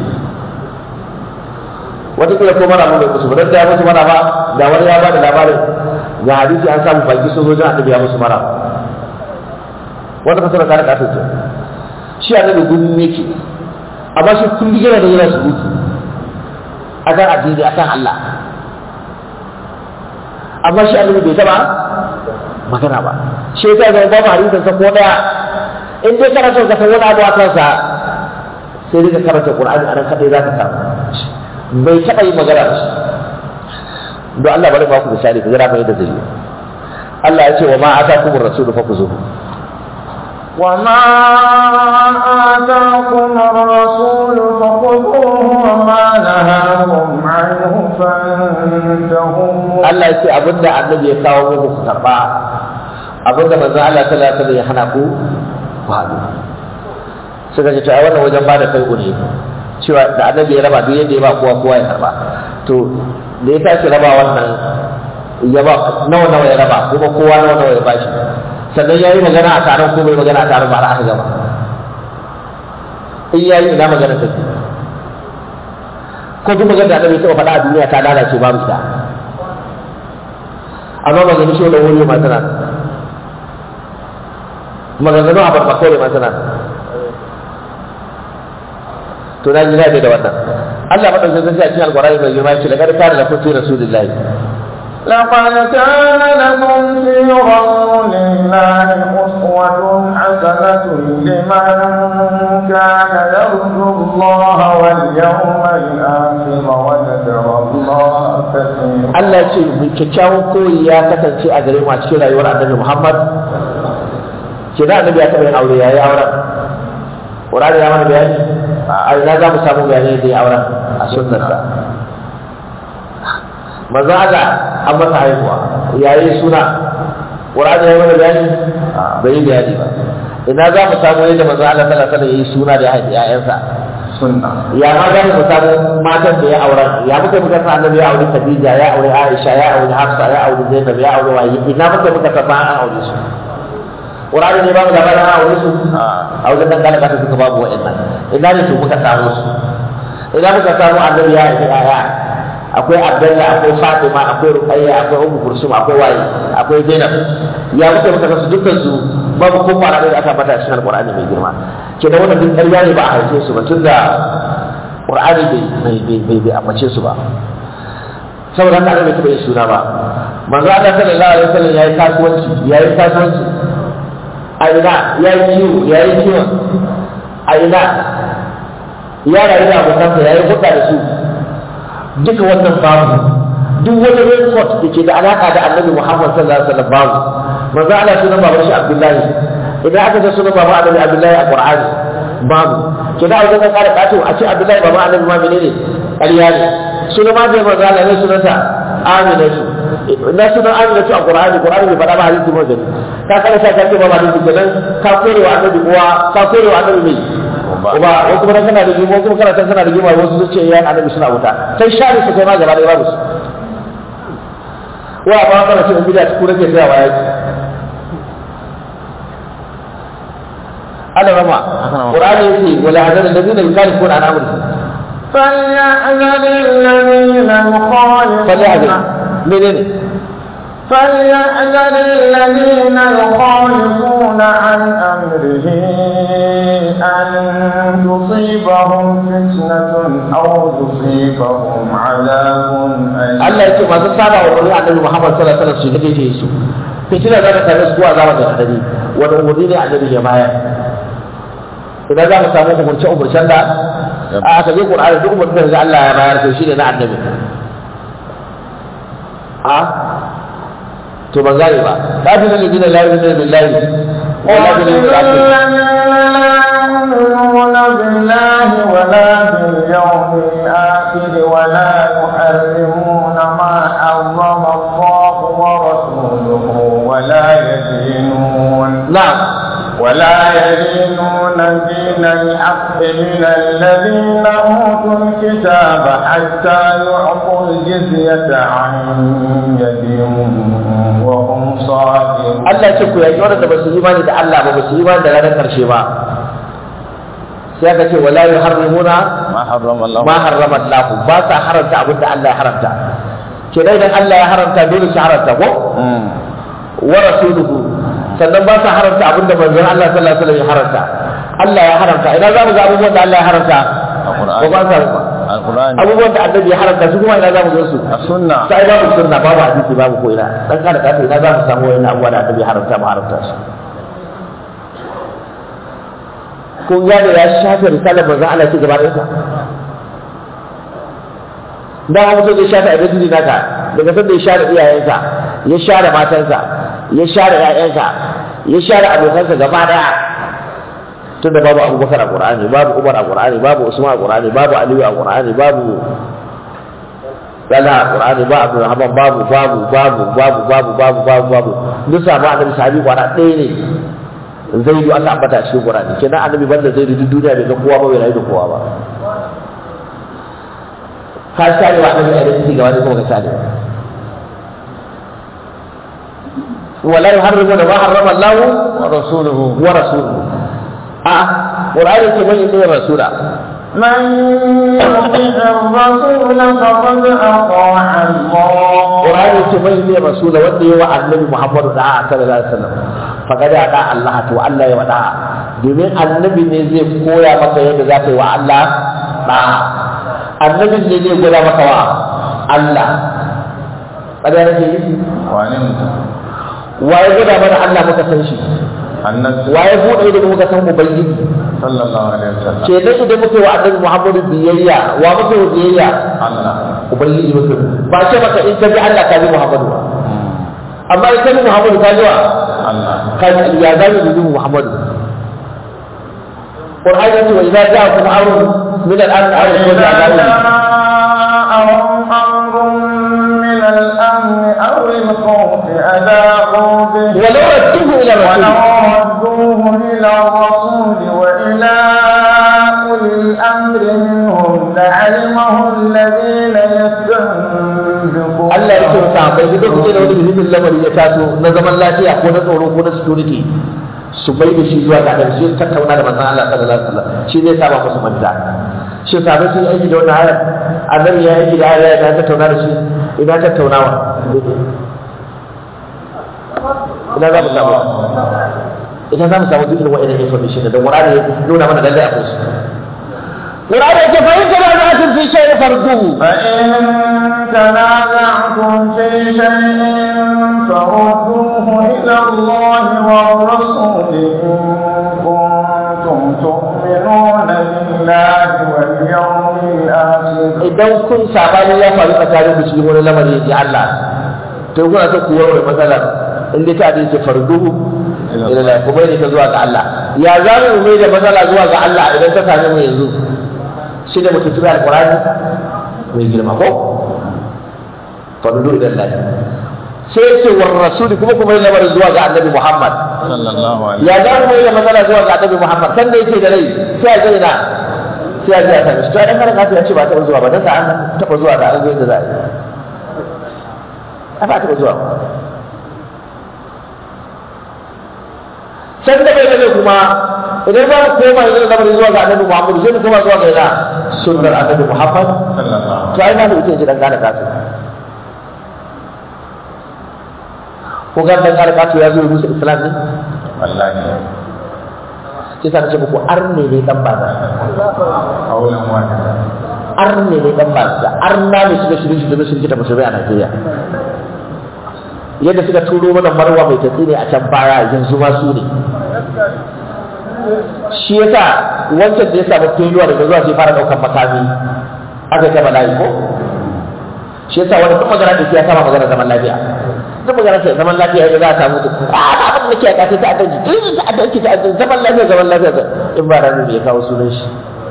wata kila ko mana mu bai musu ba dan da ya musu mana ba da wani ya bada labarin ga hadisi an samu baki sun zo jin annabi ya musu mana wata fasara ta da kasance shi annabi gudun yake amma shi kullum yana da yana surutu akan addini akan Allah amma shi annabi bai taba magana ba shi yasa ga babu hadisin sa ko daya in dai kana son ka san wani abu a kansa sai dai ka karanta Qur'ani anan kadai zaka samu bai taba yin magana da shi don Allah bari ba ku misali ku jira mai da zai Allah ya ce wa ma atakumur rasulu fakuzuhu وما آتاكم الرسول فخذوه وما نهاكم عنه فانتهوا Allah ya ce abinda annabi ya kawo muku ku karba abinda manzo Allah sallallahu alaihi wasallam ya hana ku ku haɗu suka ce to ai wannan wajen bada kai ne cewa da annabi ya raba duk yadda ya ba kowa kowa ya karba to da ya tashi raba wannan ya ba nawa nawa ya raba kuma kowa nawa nawa ya bashi sannan ya yi magana a taron ko bai magana a taron ba har aka gama in ya yi ina magana take ko duk magana da annabi ya taɓa faɗa a duniya ta lalace babu ita amma magana shi da wuri ma tana nan. maganganu a barba kawai ma tana nan. to na ji daɗi da wannan Allah madaukakin sarki a cikin alƙur'ani mai girma ce daga kana da kun fi rasulillahi لقد كان لكم في رسول الله أسوة حسنة لمن كان يرجو الله واليوم الآخر وذكر الله كثيرا Allah ya ce mai kyakkyawan koyi ya kasance a gare mu a cikin rayuwar annabi Muhammad ke da annabi ya taɓa yin aure ya yi auren Qur'ani ya mana bayani a ina za mu samu bayani da ya auren a sunnarsa manzo Allah an masa haihuwa ya yi suna Qur'ani ya mana bayani bai yi bayani ba ina za mu samu yadda manzo Allah sallallahu alaihi wasallam ya yi suna da ya haifi ƴaƴansa سنة ya ma za mu samu matan da ya auren ya muka muka san annabi ya aure Khadija ya aure Aisha ya aure Hafsa ya aure Zainab ya aure waye ina muka muka san ba an aure su Qur'ani ne ba mu labarin an aure su a wajen dan kana kasa suka babu wa'annan ina ne su muka samu su ina muka samu annabi ya aure aya akwai Abdullah akwai Fatima akwai Ruqayya akwai Ummu Kulsum akwai waye akwai Zainab ya muka muka san su dukkan su babu ko fara da aka bata cikin Al-Qur'ani mai girma kenan wannan duk ƙarya ne ba a haife su ba tunda Qur'ani bai bai bai bai ambace su ba saboda haka bai taɓa yin suna ba manzo Allah sallallahu alaihi wasallam yayi kasuwanci yayi kasuwanci a ina yayi kiwo yayi kiwo a ina ya rayu da abokansa yayi hudda da su duka wannan babu duk wani record da ke da alaka da Annabi Muhammad sallallahu alaihi wasallam babu manzo Allah sunan baban shi Abdullahi idan aka ce sunan baban Annabi Abdullahi a Qur'ani babu kina wajen ka kara kato a ce Abdullahi baban Annabi ma menene ƙarya ne sunan ma bai manzo Allah ne sunanta Aminatu na sunan Aminatu a Qur'ani Qur'ani bai faɗa ba hadisi ba gani ka kada sa ka ce ba hadisi kenan ka kore wa Annabi uwa ka kore wa Annabi mai uba ko kuma kana da gimo kuma kana san kana da gimo wasu su ce ya Annabi suna wuta sai shari su kai ma gaba da babu su wa ba kana ce in bida ku rage sai wa yaki Allah rama Qur'ani yace wala hadal ladina yukhalifuna an amrihi فليحذر الذين يخالفون فليحذر menene فليحذر الذين يخالفون عن أمره أن تصيبهم فتنة أو يصيبهم عذاب أليم Allah yake masu saba wa wani annabi Muhammad sallallahu alaihi wasallam su ga daidai su fitina za ta same su ko azaba da hadari wani wuri ne annabi ya bayar idan za mu samu umurce umurcen da a aka je Qur'ani duk umurcen da Allah ya bayar to shine na annabi a to ban gane ba ta fi nan gina la ilaha billahi wala يؤمنون بالله ولا باليوم الآخر ولا يحرمون ما حرم الله ورسوله ولا يدينون na'am ولا يدينون دين الحق من الذين أوتوا الكتاب حتى يعطوا الجزية عن يد وهم صاغرون Allah ce ku yaƙi waɗanda ba su yi imani da Allah ba ba su yi imani da ranar ƙarshe ba sai aka ce wala yuharrimuna ما حرم الله ma harrama Allah ba sa haramta abin da Allah ya haramta kenan idan Allah ya haramta dole su haramta ko مم. wa rasuluhu sannan ba sa haramta abin da manzon Allah sallallahu alaihi wasallam ya haramta Allah ya haramta idan za mu ga abubuwan da Allah ya haramta ko ba sa ba القرآن abubuwan da annabi ya haramta su kuma ina za mu ga su السنة sai babu sunna babu hadisi babu ko ina dan kada ka ina za mu samu wani abubuwa da annabi ya haramta mu haramta su kun gane ya shafe risalar manzon Allah ce gaba ɗaya da ma mutum zai shafe identity naka daga sanda ya share iyayensa ya share matansa ya share ƴaƴansa ya share abokansa gaba ɗaya tunda babu abubakar a qur'ani babu umar a qur'ani babu usman a qur'ani babu aliyu a qur'ani babu Dala a qur'ani ba abdurrahman babu babu babu babu babu babu babu babu duk samu annabi sahabi kwana ɗaya ne zaidu aka ambata cikin qur'ani kenan annabi banda zaidu duk duniya bai ga kowa ba bai rayu da kowa ba ka share wa annabi identity ga wani kuma ka share wala yuharrimuna ma harrama Allah ورسوله wa rasuluhu a qur'ani ce mai ne rasula من يطع الرسول فقد أطاع الله qur'ani ce mai ne rasula wanda yawa annabi Muhammadu da sallallahu alaihi wasallam faqad ada Allah to Allah ya wada domin annabi ne zai koya maka yadda za ka yi wa Allah da annabi ne zai gwada maka wa Allah kada nake yi وعنه waye gwada mana Allah muka san shi النبي waye bude da muka san ubangiji صلى الله عليه وسلم ke dai idan muke wa annabi Muhammadu biyayya wa muke wa biyayya الله ubangiji muke ba ce maka in ka bi Allah ka bi Muhammadu ba amma in ka bi Muhammadu ka ji wa الله ka ji ya zai bi Muhammadu Qur'ani yace wa idza ja'akum amrun min al-amn aw al-khawf إذا fa'alu جاءهم أمر من الأمن أو الخوف أذاعوا به ولو ردوه ila ولو rasul ردوه إلى الرسول وإلى أولي الأمر منهم لعلمه الذين يستنبطونه Allah ya ce wa sahabbai duk kuke da wani muhimmin lamari ya taso na zaman lafiya ko na tsoro ko na security su bai da shi zuwa ga annabi sai su tattauna da manzon Allah sallallahu alaihi wasallam shi zai saba musu manta shi sahabbai sun yi aiki da wannan ayar annabi ya yi aiki da ayar ya tattauna da shi ina tattaunawa ina za mu samu ina za mu samu duk irin wa'annan information da Qur'ani ya nuna mana lalle akwai su Qur'ani ya ce fa in tanaza'tum fi shay'in farduhu فإن تنازعتم في شيء فردوه إلى الله والرسول إن كنتم تؤمنون بالله واليوم الآخر idan kun sabani ya faru tsakanin ku cikin wani lamari ya Allah to kuna ta kuwa wani matsalar in dai ta dace farduhu ila la kuma ne ta zuwa ga Allah ya za mu mai da matsala zuwa ga Allah idan ta same mu yanzu shi da mutum tura alqur'ani mai girma ko farduhu ila Allah sai ce war rasul kuma kuma ne lamarin zuwa ga annabi Muhammad صلى الله عليه ya za mu mai da matsala zuwa ga annabi Muhammad kan da yake da rai sai a gaina sai a ji a sami shi to dan karaka ya ce ba taɓa zuwa ba dan da an taɓa zuwa da an zo yadda za a yi a ba taɓa zuwa ba can da bai da kuma idan za mu koma yanzu da lamarin zuwa ga annabi Muhammad sai mu koma zuwa ga ina sunnar annabi Muhammad صلى الله to ai ma da ita ce dan gane kasu ko ga dan gane kasu ya zo ya rusa islam ne والله sai sa na ce muku arne ne dan baza قولا واحدا arne ne dan baza arna ne suka shirin shi da sun kita musulmai a Najeriya yadda suka turo mana marwa mai tatsi ne a can baya yanzu ma su ne shi yasa wancan da ya samu failure daga zuwa sai fara daukan makami aka ta bala'i ko shi yasa wani duk magana da ke ya sama magana zaman lafiya duk magana ta zaman lafiya ya za a samu to a abin da ke aka ta ta'addanci duk ta ta'addanci ta'addanci zaman lafiya zaman lafiya in ba rami ya kawo sunan shi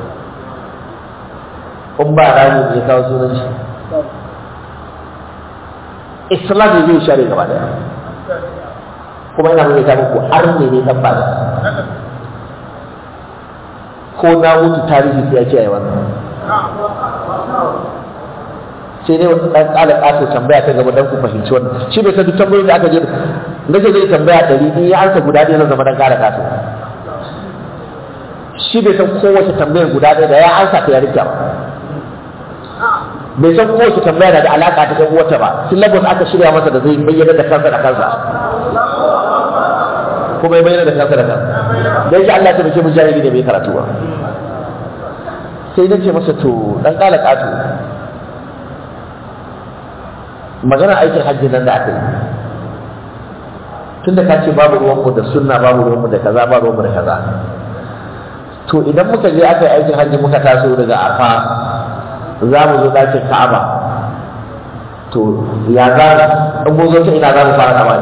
in ba rami ya kawo sunan shi islam ne zai share gaba daya kuma ina mai ta muku har ne ne dan bada ko na mutu tarihi sai ya ce ai wannan sai dai wani dan kala kato tambaya ta gaba dan ku fahimci wannan shi bai san duk tambayoyin da aka je nake zai tambaya ɗari in ya ansa guda ɗaya na zama dan kala kato shi bai san kowace tambayar guda ɗaya da ya ansa ta ya rike ba bai san kowace tambaya na da alaka ta ɗan uwarta ba syllabus aka shirya masa da zai bayyana da kansa da kansa kuma ya bayyana da kansa da kansa dan shi Allah ya tabbake mu jahili ne bai karatu ba sai nace masa to dan kala kato magana aikin hajji nan da aka yi tunda ka ce babu ruwanmu da sunna babu ruwanmu da kaza babu ruwanmu da kaza to idan muka je aka yi aikin hajji muka taso daga arfa za mu zo ɗakin ka'aba to ya za in mun zo ta ina za mu fara kama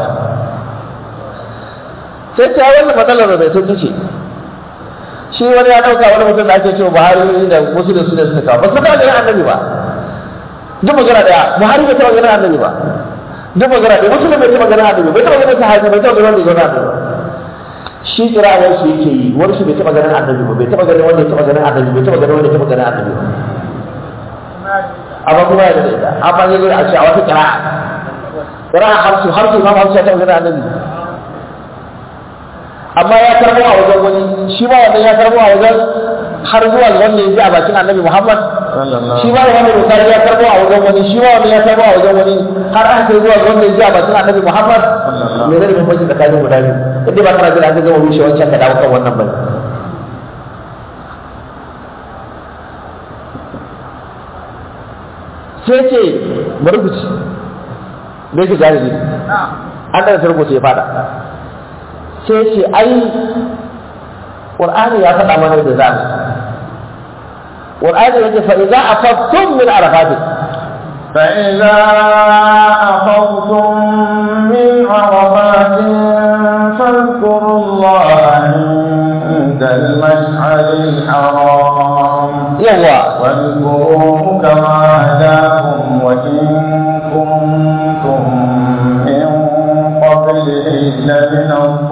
sai ta wannan matsalar da bai sauki ce shi wani ya ɗauka wani mutum da ake cewa buhari da musulun su ne suka kawo ba su kawo ganin annabi ba duk magana daya buhari bai taɓa ganin annabi ba duk magana daya musulun bai taɓa ganin annabi bai taɓa ganin sahabi bai taɓa ganin wanda ya zauna annabi ba shi kirawar shi yake yi wani shi bai taɓa ganin annabi ba bai taɓa ganin wanda ya taɓa ganin annabi bai taɓa ganin wanda ya taɓa ganin annabi ba amma kuma ya da ita amma zai zai a ce a wata kira'a kira'a hamsu hamsu imam hamsu ya taɓa ganin annabi amma ya karbo a wajen wani shi ma wannan ya karbo a wajen har zuwa wanda ya ji a bakin annabi muhammad shi ma da wani bukari ya karbo a wajen wani shi ma wani ya karbo a wajen wani har aka kai zuwa wanda ya ji a bakin annabi muhammad me zai bambanci tsakanin guda biyu inda ba kana jira an gama rushe wancan ka dawo kan wannan bane sai ce bari ku ci me ke gane ne an da rubuta ya fada sai ce ai qur'ani ya faɗa mana da zamu qur'ani yake fa idza afaqtum min arafat فإذا أخذتم من عرفات فاذكروا الله عند المشعر الحرام yawa واذكروه كما هداكم وإن كنتم من قبله لمن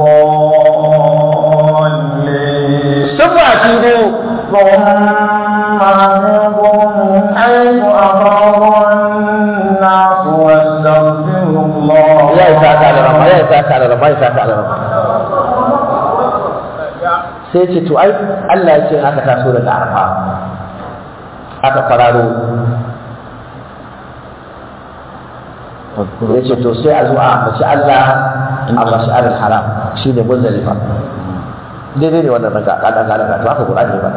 الضالين ثم أتيبوا ثم أفيضوا من حيث أفاض الناس واستغفروا الله ya isa ka da rama ya isa ka da rama ya isa ka da rama sai ce to ai Allah ya ce aka taso daga arfa aka fararo ya ce to sai a zo a ambaci Allah a mash'aril haram shi ne muzdalifa daidai ne wannan ranka kada kada to aka Qur'ani ba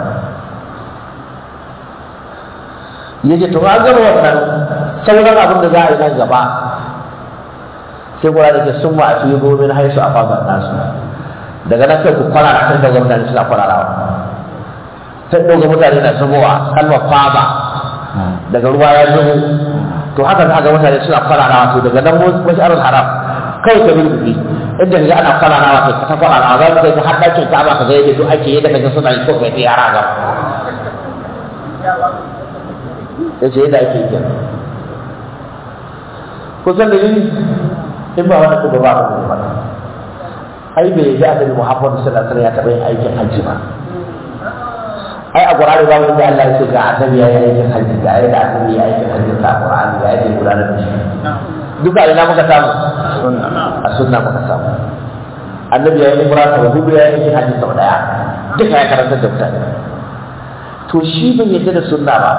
yace to an gama wannan sauran abin da za a yi nan gaba sai Qur'ani ke sun ma a fiye min haisu a fadar nasu daga nan kai ku kwarara kan daga mutane suna kwararawa sai daga mutane na zubowa kalmar faba daga ruwa ya zubo to haka za ga mutane suna kwararawa to daga nan mashi'arul haram kai ka bin kuɗi inda ga ana kwararawa kai ka ta kwararawa za ka kai har ɗakin ka ba ka ga yadda duk ake yadda kaga suna yi ko kai ta yara ga ya ce yadda ake yi kenan kusan dalili in ba wani kuma ba a kuma ba ai bai yi annabi Muhammadu sallallahu alaihi wasallam ya taɓa yin aikin hajji ba ai a Qur'ani ba wanda Allah ya ce ga annabi ya yi aikin hajji ga yadda annabi ya yi aikin hajji ta Qur'ani ga yadda ya gudanar da shi duka ina muka samu a sunna muka samu annabi ya yi umra sau hudu ya yi aikin hajji sau daya duka ya karantar da mutane to shi bai yadda da sunna ba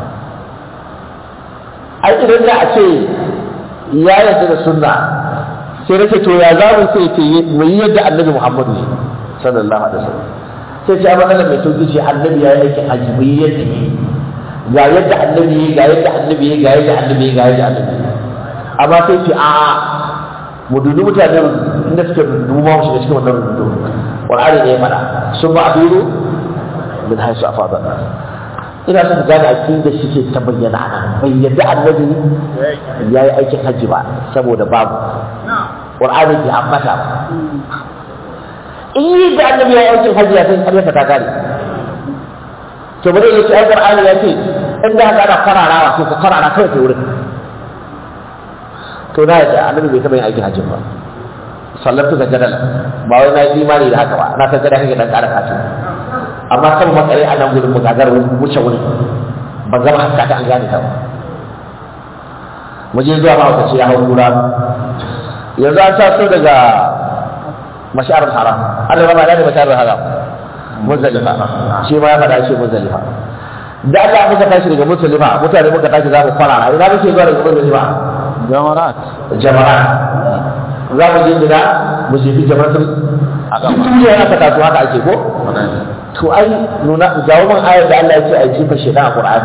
ai idan da a ce ya yadda da sunna sai nake to ya za mu sai ce mu yi yadda annabi Muhammadu ne sallallahu alaihi wasallam sai ce amma Allah mai sauki ce annabi ya yi aikin hajji mu yi yadda yi ga yadda annabi yi ga yadda annabi yi ga yadda annabi yi ga yadda annabi yi amma sai ce a mu dudu mutane inda suke dubu ma mu shiga cikin wannan dudu Qur'ani ne ya faɗa sun ba abiru min haisu a fadar ina son gane aƙidar shi ce ta bayyana a nan bai yadda annabi ya yi aikin hajji ba saboda babu ƙur'ani bai ambata ba in yi da annabi ya yi aikin hajji ya san ƙaryarsa ta gane to bari ya ce ai ƙur'ani ya ce in da haka ana kwararawa to ka kwarara kawai ta wurin to na yadda annabi bai taɓa yin aikin hajji ba sallatu ga jadala ba wai na yi imani da haka ba na san gada kake dan ƙara kato amma kan makare a nan gudun bugagar wuce wuri ba zama haska ta an gane ta ba mu je zuwa mahaukaci ya hau kura yanzu an taso daga masharar haram Allah ba ma da masharar haram muzdalifa shi ma ya faɗa shi muzdalifa da Allah muka tashi daga muzdalifa mutane muka tashi za mu fara ina muke zuwa daga muzdalifa jamarat jama'a za mu je gida mu jefi jama'atul duniya aka taso haka ake ko to ai nuna jawo min ayar da Allah ya ce a jefa shaitan a Qur'ani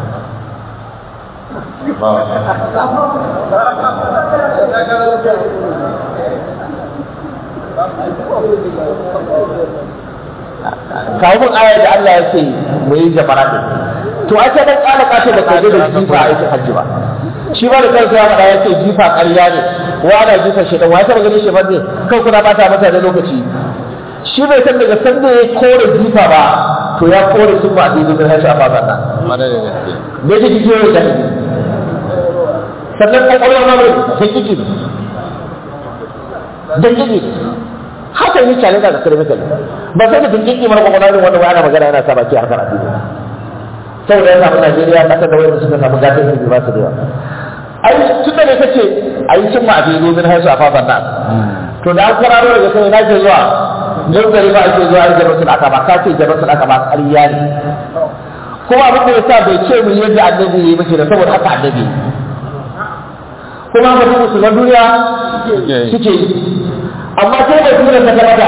kawo min ayar da Allah ya ce mu yi jama'a din to ai sai dan kala kace da kaje da jifa a aikin hajji ba shi ba da kansa ya faɗa ya ce jifa ƙarya ne wa ana jifa shaitan wa ya taɓa ganin shi ba ne kan kuna bata mata da lokaci shi bai san daga sanda ya kore jifa ba to ya kore sun ba daidai da hashi a baban nan mara da gaske bai ji jikiyo da jahili sannan kwakwalwa ma bai da kiki da kiki haka yi kyale da kare maka ba sai da kiki mara kwakwalwa ne wanda ana magana yana sa baki a harkar addini saboda ya samu Najeriya kasar da wanda suka samu gatan ilimi ba su da yawa ai tun da ne kace ai cin ma abin domin haisu a baban nan to da an kwararo daga kai na ke zuwa gangare ba ake zuwa yin jama'a aka ba ka ce jama'a aka ba ƙarya ne kuma abin da ya sa bai ce mu yadda annabi ya yi mace da saboda haka annabi kuma haka su musulman duniya suke yi amma ko bai tura ta gabata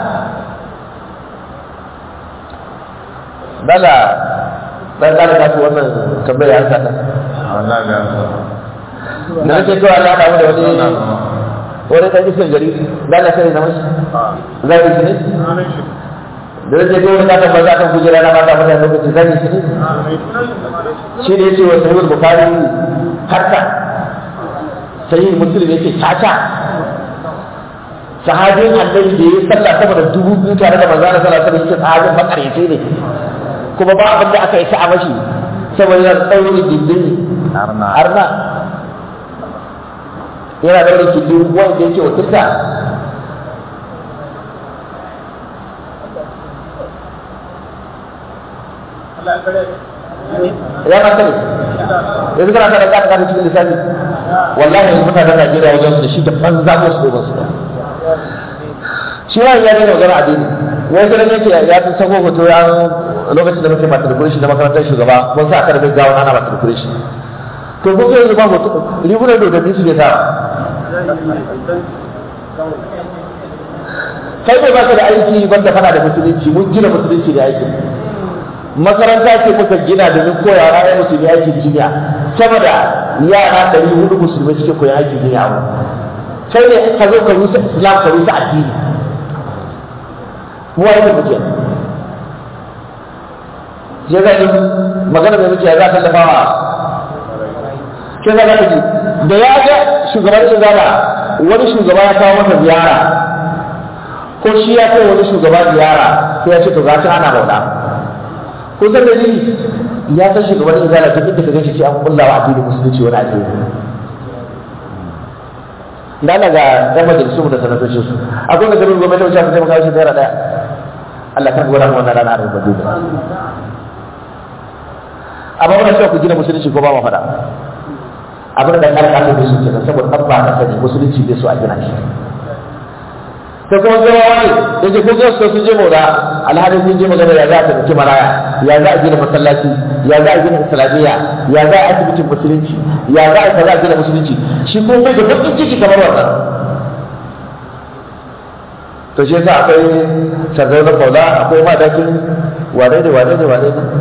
dala dan kare kasu wannan tambayar an sa wallahi ga da nake cewa Allah da wani wani ɗan iskan gari za ka sani na mashi za ka yi shi ne da zai je wani katon banza kan kujera na mata mata lokaci za ka yi shi ne shi ne ce wa sahihul bukhari hatta sahih muslim yake caca sahabin annabi da ya sallah sama da dubu biyu tare da manzo Allah sallallahu alaihi wasallam yake sahabin makaryace ne kuma ba abin da aka yi sa'a mashi saboda yana tsauri gindin arna arna yana da wani gindin wanda yake wakilta ya mata ne yanzu kana kada kada kada cikin lissafi wallahi yanzu mutanen Najeriya wajen su da shi da banza ko su ba su shi ma ya ne magana addini wai sai ne yake ya tun sako hoto ya lokacin da muke matriculation da makarantar shugaba mun sa aka rubuta gawo ana matriculation to kun ga yanzu ba hoto rigunan dodanni su ke sa kai ne ba ka da aiki banda fana da musulunci mun gina musulunci da aiki makaranta ce muka gina domin koya wa ya musulmi aikin jinya sama da yara ɗari hudu musulmai suke koyan aikin jinya a kai ne ka zo ka rusa islam ka rusa addini mu wani muke je ga yi magana mai muke za a tallafa wa ke za ka ji da ya ga shugaban izala wani shugaba ya kawo masa ziyara ko shi ya kai wani shugaba ziyara sai ya ce to ga ta ana bauta ko san dalili ya san shugaban izala duk inda ka gashi sai an kulla wa addinin musulunci wani addini da Allah ga ɗan majalisu da sanatocin su akwai da garin gwamnati wacce aka taimaka shi naira ɗaya Allah kan gora wannan rana da rubutu da amma muna cewa ku gina musulunci ko ba mu faɗa abin da ɗan ƙasar da su kenan saboda ɗan ba ka sani musulunci bai so a gina shi sai kuma zama wani da ke kun gasu sun je mora alhali sun je magana ya za a taimaki maraya ya za a gina masallaci ya za a gina islamiyya ya za a asibitin musulunci ya za a kaza a gina musulunci shi ko bai da bakin ciki kamar wannan to shi yasa akwai sardauna kaula akwai madakin wane ne wane ne wane ne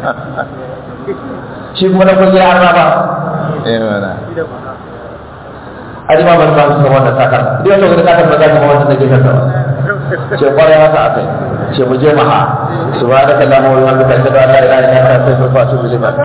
shi kuma na kun har ba eh wala ani ma ban ba su wannan sakar idan to ga sakar ba za ka ma wannan da ke kasa ba ce kwarai haka akai ce mu je maha subhanaka allahumma wa bihamdika ashhadu an la ilaha illa anta astaghfiruka wa atubu ilayk